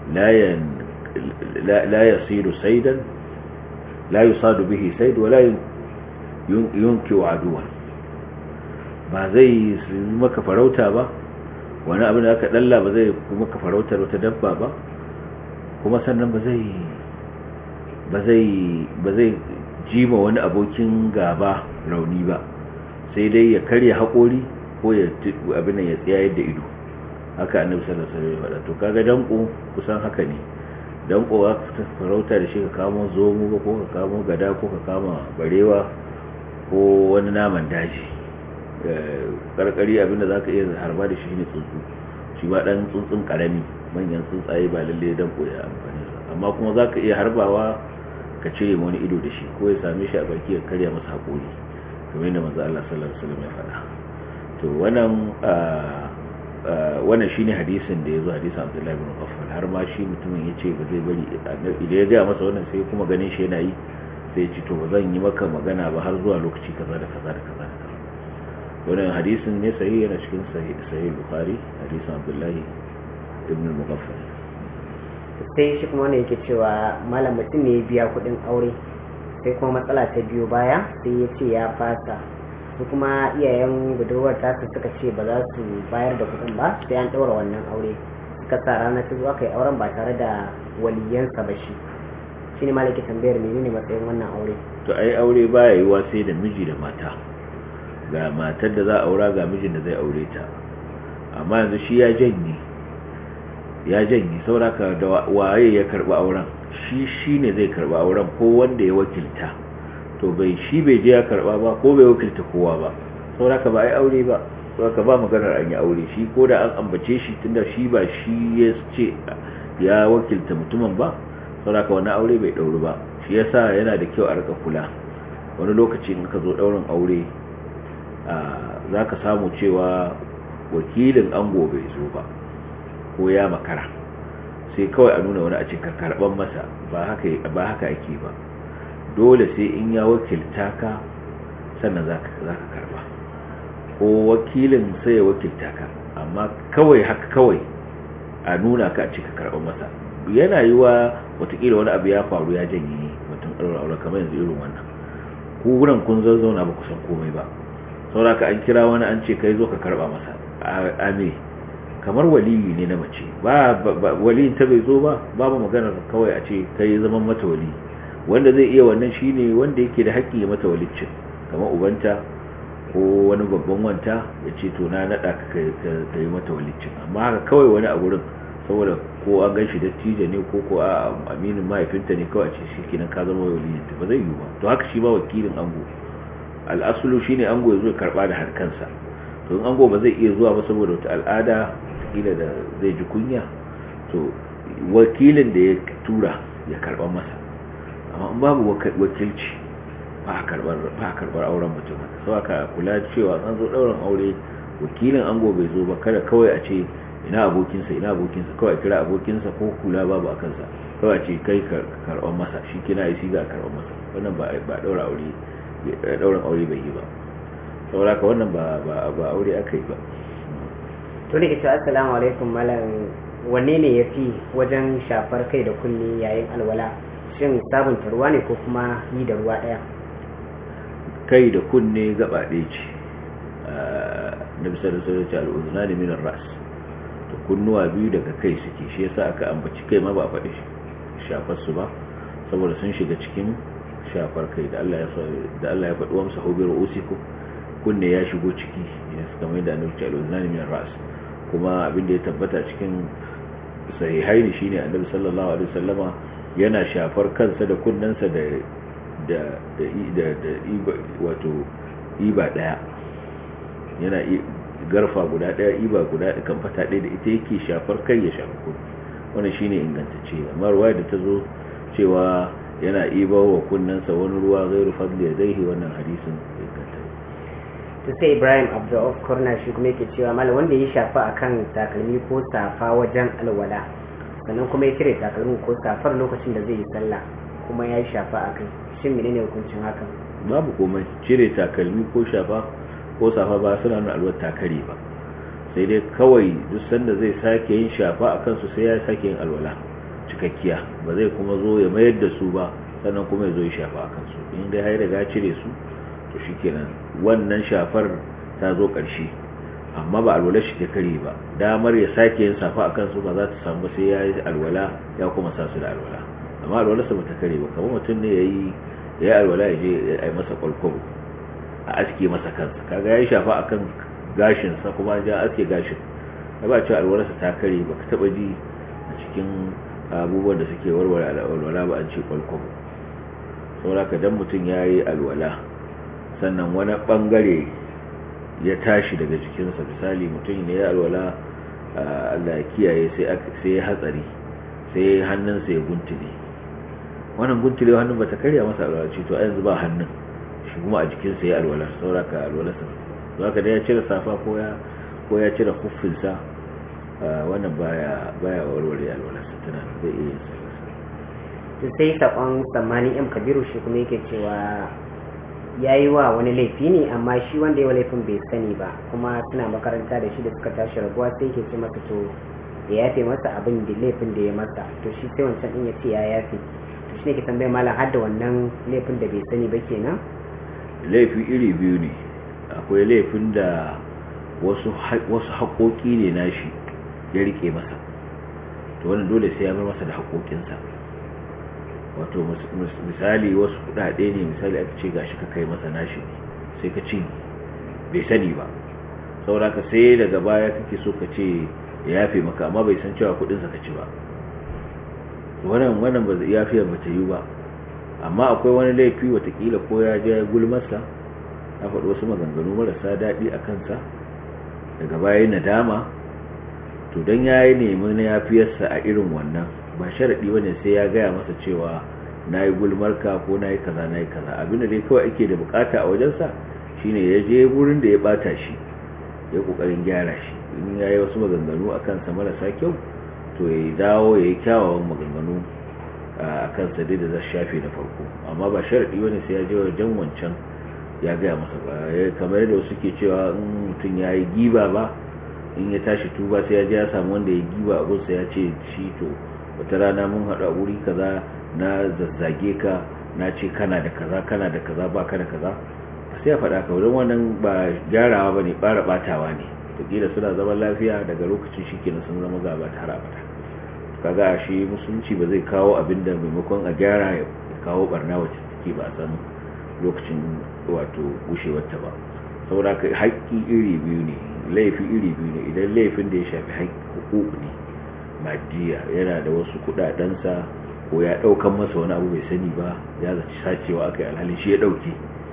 la la yasiru saydan la yusadu bihi sayd wa la yunki aduwan ba zai maka farauta ba wani abin da aka dalla ba zai maka farautar wata dabba ba kuma sannan ba zai ba zai ba zai jima wani abokin gaba rauni ba sai dai ya karya haƙori ko ya abin ya tsayar da ido haka annabi sallallahu alaihi wasallam ya to kaga danko kusan haka ne danko ka farauta da shi ka kamo zomo ko ka kamo gada ko ka kama barewa ko wani naman daji karkari abinda za ka iya harba da shi ne tsuntsu shi ba dan tsuntsun karami manyan tsuntsaye ba lalle dan koya amfani amma kuma za ka iya harbawa ka cire wani ido da shi ko ya same shi a baki ya karya masa haƙori kamar yadda manzo Allah sallallahu alaihi wasallam ya faɗa to wannan wannan shine hadisin da yazo hadisin Abdullahi ibn Affan har ma shi mutumin yace ba zai bari idan ya ga masa wannan sai kuma ganin shi yana yi sai ya ce to ba zan yi maka magana ba har zuwa lokaci kaza da kaza da kaza da kaza wannan hadisin ne sahihi yana cikin sahih Bukhari hadisin Abdullahi ibn Mughaffal sai shi kuma wanda yake cewa malam mutum ne ya biya kuɗin aure sai kuma matsala ta biyo baya sai ya ce ya fasa su kuma iyayen budurwar tasu suka ce ba za su bayar da kuɗin ba sai an ɗaura wannan aure suka sa ranar ta zuwa kai auren ba tare da waliyansa ba shi shi ne malaki tambayar menene matsayin wannan aure to ai aure baya yiwa sai da miji da mata ga matar da za a aura ga mijin da zai aure ta amma yanzu shi ya janye ya janye sauraka da waye ya karba auren shi shi ne zai karba auren ko wanda ya wakilta to bai shi bai je ya karba ba ko bai wakilta kowa ba sauraka ba ai aure ba sauraka ba maganar an yi aure shi ko da an ambace shi tunda shi ba shi ya ce ya wakilta mutumin ba sauraka wani aure bai dauri ba shi yasa yana da kyau a rika kula wani lokaci in ka zo daurin aure za ka samu cewa wakilin ango bai zo ba ko ya makara sai kawai a nuna wani a cikin karban masa ba haka ba haka ake ba dole sai in ya wakilta ka sannan zaka zaka karba ko wakilin sai ya wakilta ka amma kawai haka kawai a nuna ka a cikin karban masa yana yiwa watakila wani abu ya faru ya janye mutum ɗaura aure kamar yanzu irin wannan ku wurin kun zazzauna ba ku san komai ba sauraka an kira wani an ce kai zo ka karba masa a me kamar waliyi ne na mace ba waliyin ta bai zo ba babu maganar kawai a ce kai zaman mata wali wanda zai iya wannan shine wanda yake da haƙƙi ya mata walicin kamar ubanta ko wani babban wanta ya ce to na naɗa ka yi mata walicin amma haka kawai wani a gurin saboda ko an gan shi dattijo ne ko ko a aminin mahaifinta ne kawai a ce shi kenan ka zama waliyinta ba zai yiwu ba to haka shi ba wakilin ango al'asulu shine ango ya zo ya karba da harkansa to in ango ba zai iya zuwa ba saboda wata al'ada kila da zai ji kunya to wakilin da ya tura ya karba masa amma in babu wakilci ba a karbar auren mutum sau aka kula cewa an zo ɗaurin aure wakilin ango bai zo ba kada kawai a ce ina abokinsa ina abokinsa kawai a kira abokinsa ko kula babu a kansa kawai a ce kai karɓar masa shi kina yi siga karɓar masa wannan ba ɗaura aure ɗaurin aure bai yi ba saboda ka wannan ba aure aka yi ba to ne ita assalamu alaikum malam wanne ne ya fi wajen shafar kai da kunne yayin alwala shin sabunta ruwa ne ko kuma yi da ruwa ɗaya kai da kunne gaba ɗaya ce na bisa da sauran ce al'uzuna ne minar ras to kunnuwa biyu daga kai suke shi yasa aka ambaci kai ma ba a faɗi shafar su ba saboda sun shiga cikin shafar kai da Allah ya da Allah ya faɗi wa musa hobi ru'usiku kunne ya shigo ciki ya kamar da annabi ce al'uzuna ne minar ras kuma abin da ya tabbata cikin sahihaini shine annabi sallallahu alaihi wasallama yana shafar kansa da kunnensa da da da da iba wato iba daya yana garfa guda daya iba guda kan fata daya da ita yake shafar kai ya shafa kunni wannan shine ingantacce amma ruwa da ta zo cewa yana iba wa kunnensa wani ruwa gairu fadli yadaihi wannan hadisin inganta to sai Ibrahim Abdul Kurna shi kuma yake cewa malam wanda ya shafa akan takalmi ko safa wajen alwala sannan kuma ya cire takalmin ko safar lokacin da zai yi sallah kuma ya shafa akai shin menene hukuncin hakan babu komai cire takalmi ko shafa ko safa ba suna nuna alwar takare ba sai dai kawai duk sanda zai sake yin shafa a kansu sai ya sake yin alwala cikakkiya ba zai kuma zo ya mayar da su ba sannan kuma ya zo ya shafa a kansu in dai har riga cire su to shikenan wannan shafar ta zo ƙarshe amma ba alwala shi ta kare ba damar ya sake yin safa a kansu ba za ta samu sai ya yi alwala ya kuma sa su da alwala amma alwalarsa ba ta kare ba kamar mutum ne ya yi ya yi alwala ya je ya yi masa kwalkwabo a aske masa kansa kaga ya yi shafa a kan gashinsa kuma ya aske gashin ya ba cewa alwalarsa ta kare ba ka taɓa ji a cikin abubuwan da suke warware alwala ba an ce kwalkwabo saboda ka dan mutum ya yi alwala sannan wani ɓangare ya tashi daga jikinsa misali mutum ne ya alwala Allah ya kiyaye sai ya hatsari sai hannunsa ya guntule wannan guntule hannun bata karya masa alwala ce to a yanzu ba hannun shi kuma a jikinsa ya alwala sauraka alwalarsa za ka da ya cire safa ko ya ko ya cire kuffinsa wannan baya baya warware alwalarsa tana zai iya yin to sai sakon tsammani yan kabiru shi kuma yake cewa ya yi wa wani laifi ne amma shi wanda ya laifin bai sani ba kuma suna makaranta da shi da suka tashi rabuwa sai ke ce masa to ya yafe masa abin da laifin da ya masa to shi sai wancan din ya ce ya yafe to shi ne ke tambayar malam har da wannan laifin da bai sani ba kenan laifi iri biyu ne akwai laifin da wasu wasu haƙoƙi ne nashi ya rike masa to wannan dole sai ya bar masa da haƙoƙinsa wato misali wasu kudade ne misali aka ce gashi ka kai masa nashi sai ka ci bai sani ba saboda ka sai daga baya kake so ka ce ya yafe maka amma bai san cewa kudin sa ka ci ba wannan wannan ba zai yafiya ba ta yi ba amma akwai wani laifi watakila ko ya je gulmarsa ya faɗi wasu maganganu marasa daɗi a kansa daga baya nadama to don ya yi nemi na yafiyarsa a irin wannan ba sharaɗi ba ne sai ya gaya masa cewa na yi gulmarka ko na yi kaza na yi kaza abinda dai kawai ake da bukata a wajensa shine ya je wurin da ya bata shi ya kokarin gyara shi in ya yi wasu maganganu a kansa marasa kyau to ya dawo ya yi kyawawan maganganu a kansa dai da za shafe da farko amma ba sharaɗi ba ne sai ya je wajen wancan ya gaya masa ba kamar yadda wasu ke cewa in mutum ya yi giba ba in ya tashi tuba sai ya je ya samu wanda ya giba abinsa ya ce shi to wata rana mun haɗu a wuri kaza na zazzage ka na ce kana da kaza kana da kaza ba ka da kaza sai ya faɗa ka wurin wannan ba gyarawa ba ne ɓara ɓatawa ne takila suna zaman lafiya daga lokacin shi kenan sun zama gaba ta har abada kaga shi musulunci ba zai kawo abin da maimakon a gyara ya kawo barna wacce take ba a san lokacin wato gushewarta ba saboda ka haƙƙi iri biyu ne laifi iri biyu ne idan laifin da ya shafi haƙƙi ne madiya yana da wasu kuɗaɗensa ko ya ɗaukan masa wani abu bai sani ba ya zaci sacewa aka yi alhali shi ya ɗauke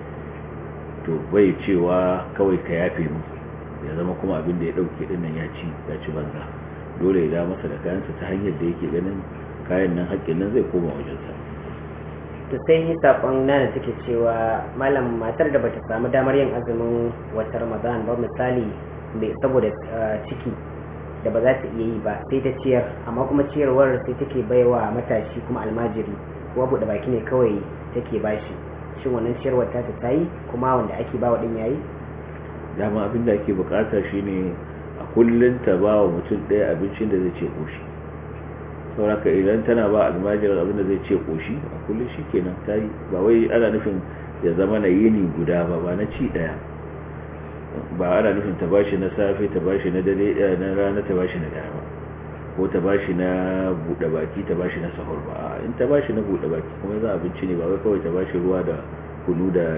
to bai cewa kawai ka yafe mu ya zama kuma abin da ya ɗauke ɗin nan ya ci ya ci banza dole ya da masa da kayansa ta hanyar da yake ganin kayan nan haƙƙin nan zai koma wajensa to sai sakon nana take cewa malam matar da bata samu damar yin azumin wata ramadan ba misali saboda ciki da ba za ta iya yi ba sai ta ciyar amma kuma ciyarwar sai take baiwa matashi kuma almajiri kuma buɗe baki ne kawai take bashi shin wannan ciyarwar ta ta yi kuma wanda ake bawa din yayi dama abin da ake bukata shine a kullun ta ba wa mutum ɗaya abincin da zai ce koshi sauraka idan tana ba almajirar abin da zai ce koshi a kullum shi kenan ta yi ba wai ana nufin ya zama na yini guda ba ba na ci ɗaya ba ana nufin ta bashi na safe ta bashi na dare na rana ta bashi na dare ba ko ta bashi na buɗe baki ta bashi na sahur ba in ta bashi na buɗe baki kuma za abinci ne ba wai kawai ta bashi ruwa da kunu da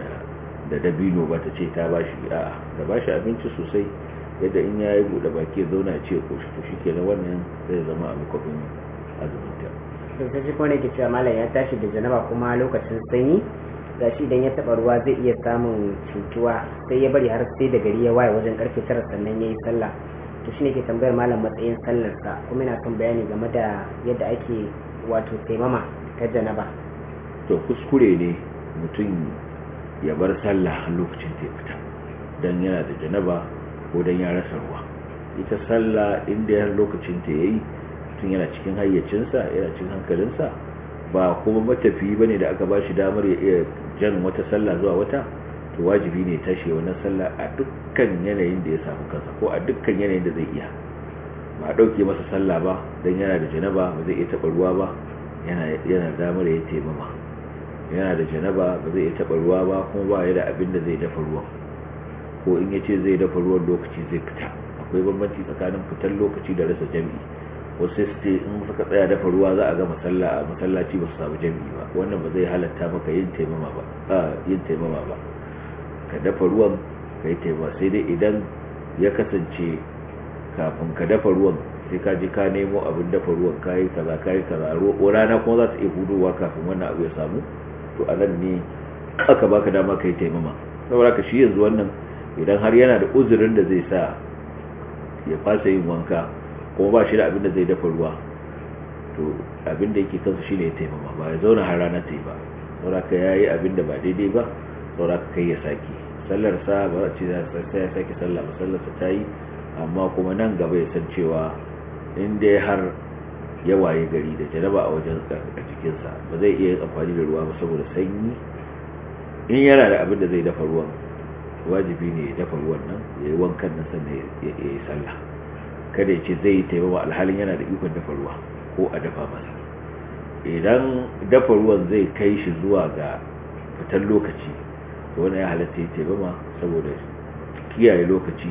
da dabino ba ta ce ta bashi a'a ta bashi abinci sosai yadda in ya yi buɗe baki ya zauna ce ko shi to shi ke wannan zai zama abu kwafin azuminta to sai shi kone ke cewa malam ya tashi da janaba kuma lokacin sanyi ga shi idan ya taɓa ruwa zai iya samun cutuwa sai ya bari har sai da gari ya waye wajen karfe tara sannan ya yi sallah to shine ke tambayar malam matsayin sallarsa kuma yana son bayani game da yadda ake wato taimama ta janaba to kuskure ne mutum ya bar sallah lokacin ta fita dan yana da janaba ko dan ya rasa ruwa ita sallah inda ya lokacin ta yayi tun yana cikin hayyacinsa yana cikin hankalinsa ba kuma matafiyi bane da aka bashi damar ya iya jan wata sallah zuwa wata to wajibi ne tashi wannan sallah a dukkan yanayin da ya samu kansa ko a dukkan yanayin da zai iya ba dauke masa sallah ba dan yana da janaba ba zai iya taba ruwa ba yana yana damar ya taimama yana da janaba ba zai iya taba ruwa ba kuma ba ya da abin da zai dafa ruwan ko in ya ce zai dafa ruwan lokaci zai fita akwai bambanci tsakanin fitar lokaci da rasa jami'i wasu sai su in suka tsaya dafa ruwa za a ga masalla a masallaci ba su samu jami'i ba wannan ba zai halatta maka yin taimama ba a yin taimama ba ka dafa ruwan ka yi taimama sai dai idan ya kasance kafin ka dafa ruwan sai ka ji ka nemo abin dafa ruwan kayi kaza kayi kaza rana kuma za ta iya hudowa kafin wannan abu ya samu to a nan ne aka baka dama ka yi taimama saboda ka shi yanzu wannan idan har yana da uzurin da zai sa ya fasa yin wanka kuma ba shi da abin da zai dafa ruwa to abin da yake kansu shine ya taimama ba ya zauna har rana ta yi ba sauraka ya yi abin da ba daidai ba sauraka kai ya sake sallarsa ba a ce sai ya sake sallah ba sallarsa ta yi amma kuma nan gaba ya san cewa in dai har ya waye gari da jaraba a wajen a cikinsa ba zai iya yin amfani da ruwa ba saboda sanyi in yana da abin da zai dafa ruwan wajibi ne ya dafa ruwan nan ya yi wankan nan sannan ya yi sallah kada ya ce zai yi taimama alhalin yana da ikon dafa ruwa ko a dafa masa idan dafa ruwan zai kai shi zuwa ga fitar lokaci to wani ya halatta ya taimama saboda kiyaye lokaci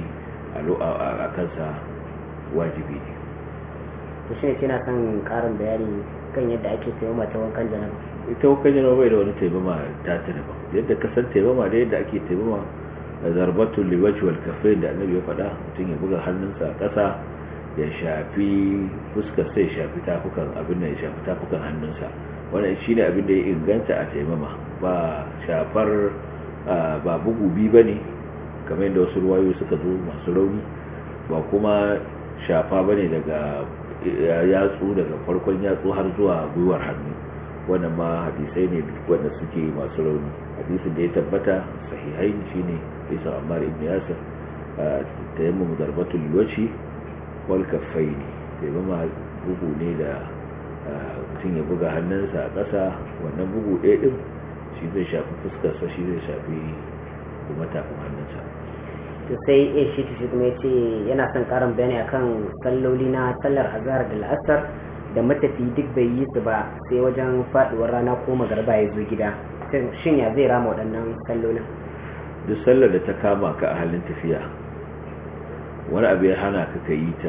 a kansa wajibi ne to shi ne kina son karin bayani kan yadda ake taimama ta wankan janaba ita wankan janaba bai da wani taimama ta ta daban yadda ka san taimama da yadda ake taimama zarbatul liwaji wal kafain da annabi ya faɗa mutum ya buga hannunsa a ƙasa ya shafi fuskar sai shafi tafukan abin da ya shafi tafukan hannunsa wannan shine abin da ya inganta a taimama ba shafar ba bugu bi bane kamar yadda wasu ruwayo suka zo masu rauni ba kuma shafa bane daga yatsu daga farkon yatsu har zuwa gwiwar hannu wannan ma hadisai ne wanda suke masu rauni hadisin da ya tabbata sahihai shine isa ammar ibn yasir tayammum darbatul waji wal kaffaini tayammum bugu ne da mutum ya buga hannunsa a ƙasa wannan bugu ɗaya ɗin shi zai shafi fuskarsa shi zai shafi kuma tafin hannunsa to sai ya shi shi kuma yace yana son karin bayani akan salloli na sallar azhar da la'asar da matafi duk bai yi su ba sai wajen faduwar rana ko magarba ya zo gida shin ya zai rama waɗannan sallolin duk sallar da ta kama ka a halin tafiya wani abu ya hana ka yi ta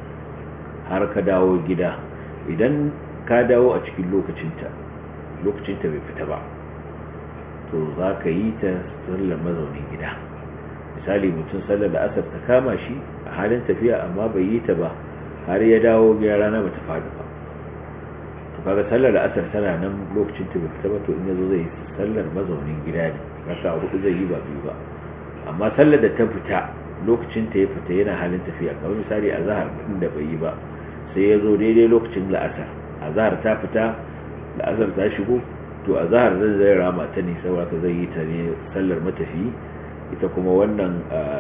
har ka dawo gida idan ka dawo a cikin lokacinta lokacinta bai fita ba to za ka yi ta sallar mazaunin gida misali mutum sallar da asar ta kama shi a halin tafiya amma bai yi ta ba har ya dawo gida rana ba ta faɗi ba to kaga sallar da asar tana nan lokacin ta bai fita ba to in yazo zai sallar mazaunin gida ne raka hudu zai yi ba biyu ba amma sallar da ta fita lokacin ta ya fita yana halin tafiya kamar misali a zahar din da bai yi ba sai ya zo daidai lokacin la'asar a zahar ta fita la'asar ta shigo to a zahar zai zai rama ta ne saboda zai yi ta ne sallar matafi ita kuma wannan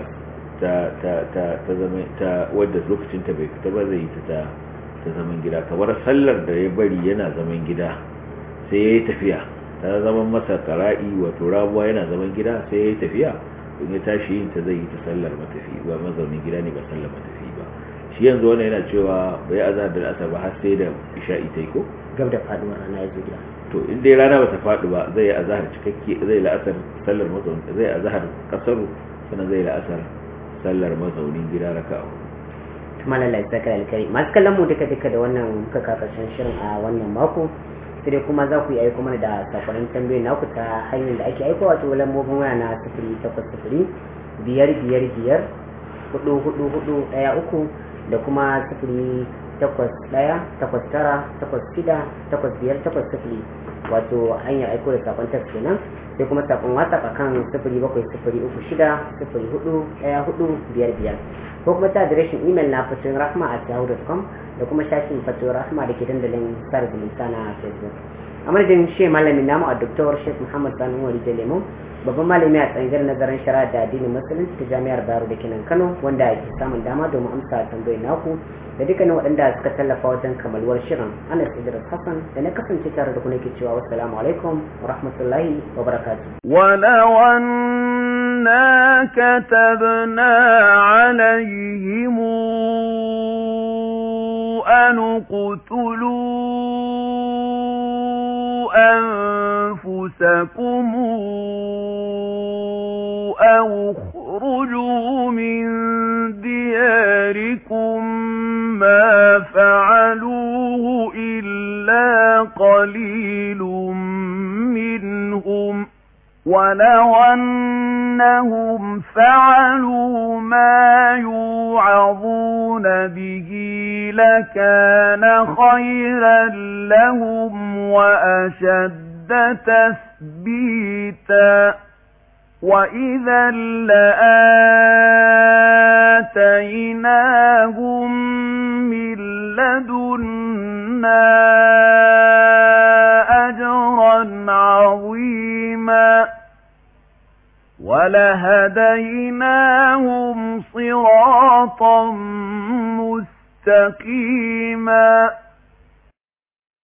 ta ta ta ta zama ta wadda lokacin ta bai fita ba zai yi ta ta zaman gida kamar sallar da ya bari yana zaman gida sai ya yi tafiya ta zaman masa kara'i wato rabuwa yana zaman gida sai ya yi tafiya in ya tashi yin ta zai yi ta sallar matafi ba mazaunin gida ne ba sallar matafi ba shi yanzu wannan yana cewa bai azhar da asar ba har sai da isha'i ta yi ko gab da faduwar rana ya zo gida to in dai rana bata faɗi ba zai azhar cikakke zai la'asar sallar mazaunin zai azhar kasaru sannan zai la'asar sallar mazaunin gida raka'a kuma lallai saka alkai masu kallon mu duka duka da wannan muka kakashin shirin a wannan mako sai dai kuma za ku yi aiko mana da sakonin tambayoyi naku ta hanyar da ake aiko wato lambobin waya na sifiri takwas sifiri biyar biyar biyar hudu hudu hudu ɗaya uku da kuma sifiri takwas ɗaya takwas tara takwas shida takwas biyar takwas sifiri wato hanyar aiko da sakon text kenan sai kuma sakon whatsapp akan sifiri bakwai sifiri uku shida sifiri hudu ɗaya hudu biyar biyar ko kuma ta adireshin imel na fatin rahma a yahoo.com da kuma shafin fatin rahma da ke dandalin sada zumunta na facebook a madadin shi malamin namu a doktor sheikh muhammad sani wari da lemon babban malami a tsangar nazarin shari'a da addinin musulunci ta jami'ar bayero da kenan kano wanda ke samun dama domin amsa tambayoyin naku da dukkanin waɗanda suka tallafa wajen kamaluwar shirin anas idris hassan da na kasance tare da ku nake cewa wassalamu alaikum wa rahmatullahi wa barakatuh إنا كتبنا عليهم أن اقتلوا أنفسكم أو اخرجوا من دياركم ما فعلوه إلا قليل منهم ولو أنهم فعلوا ما يوعظون به لكان خيرا لهم وأشد تثبيتا وإذا لآتيناهم من لدنا أجرا عظيما ولهديناهم صراطا مستقيما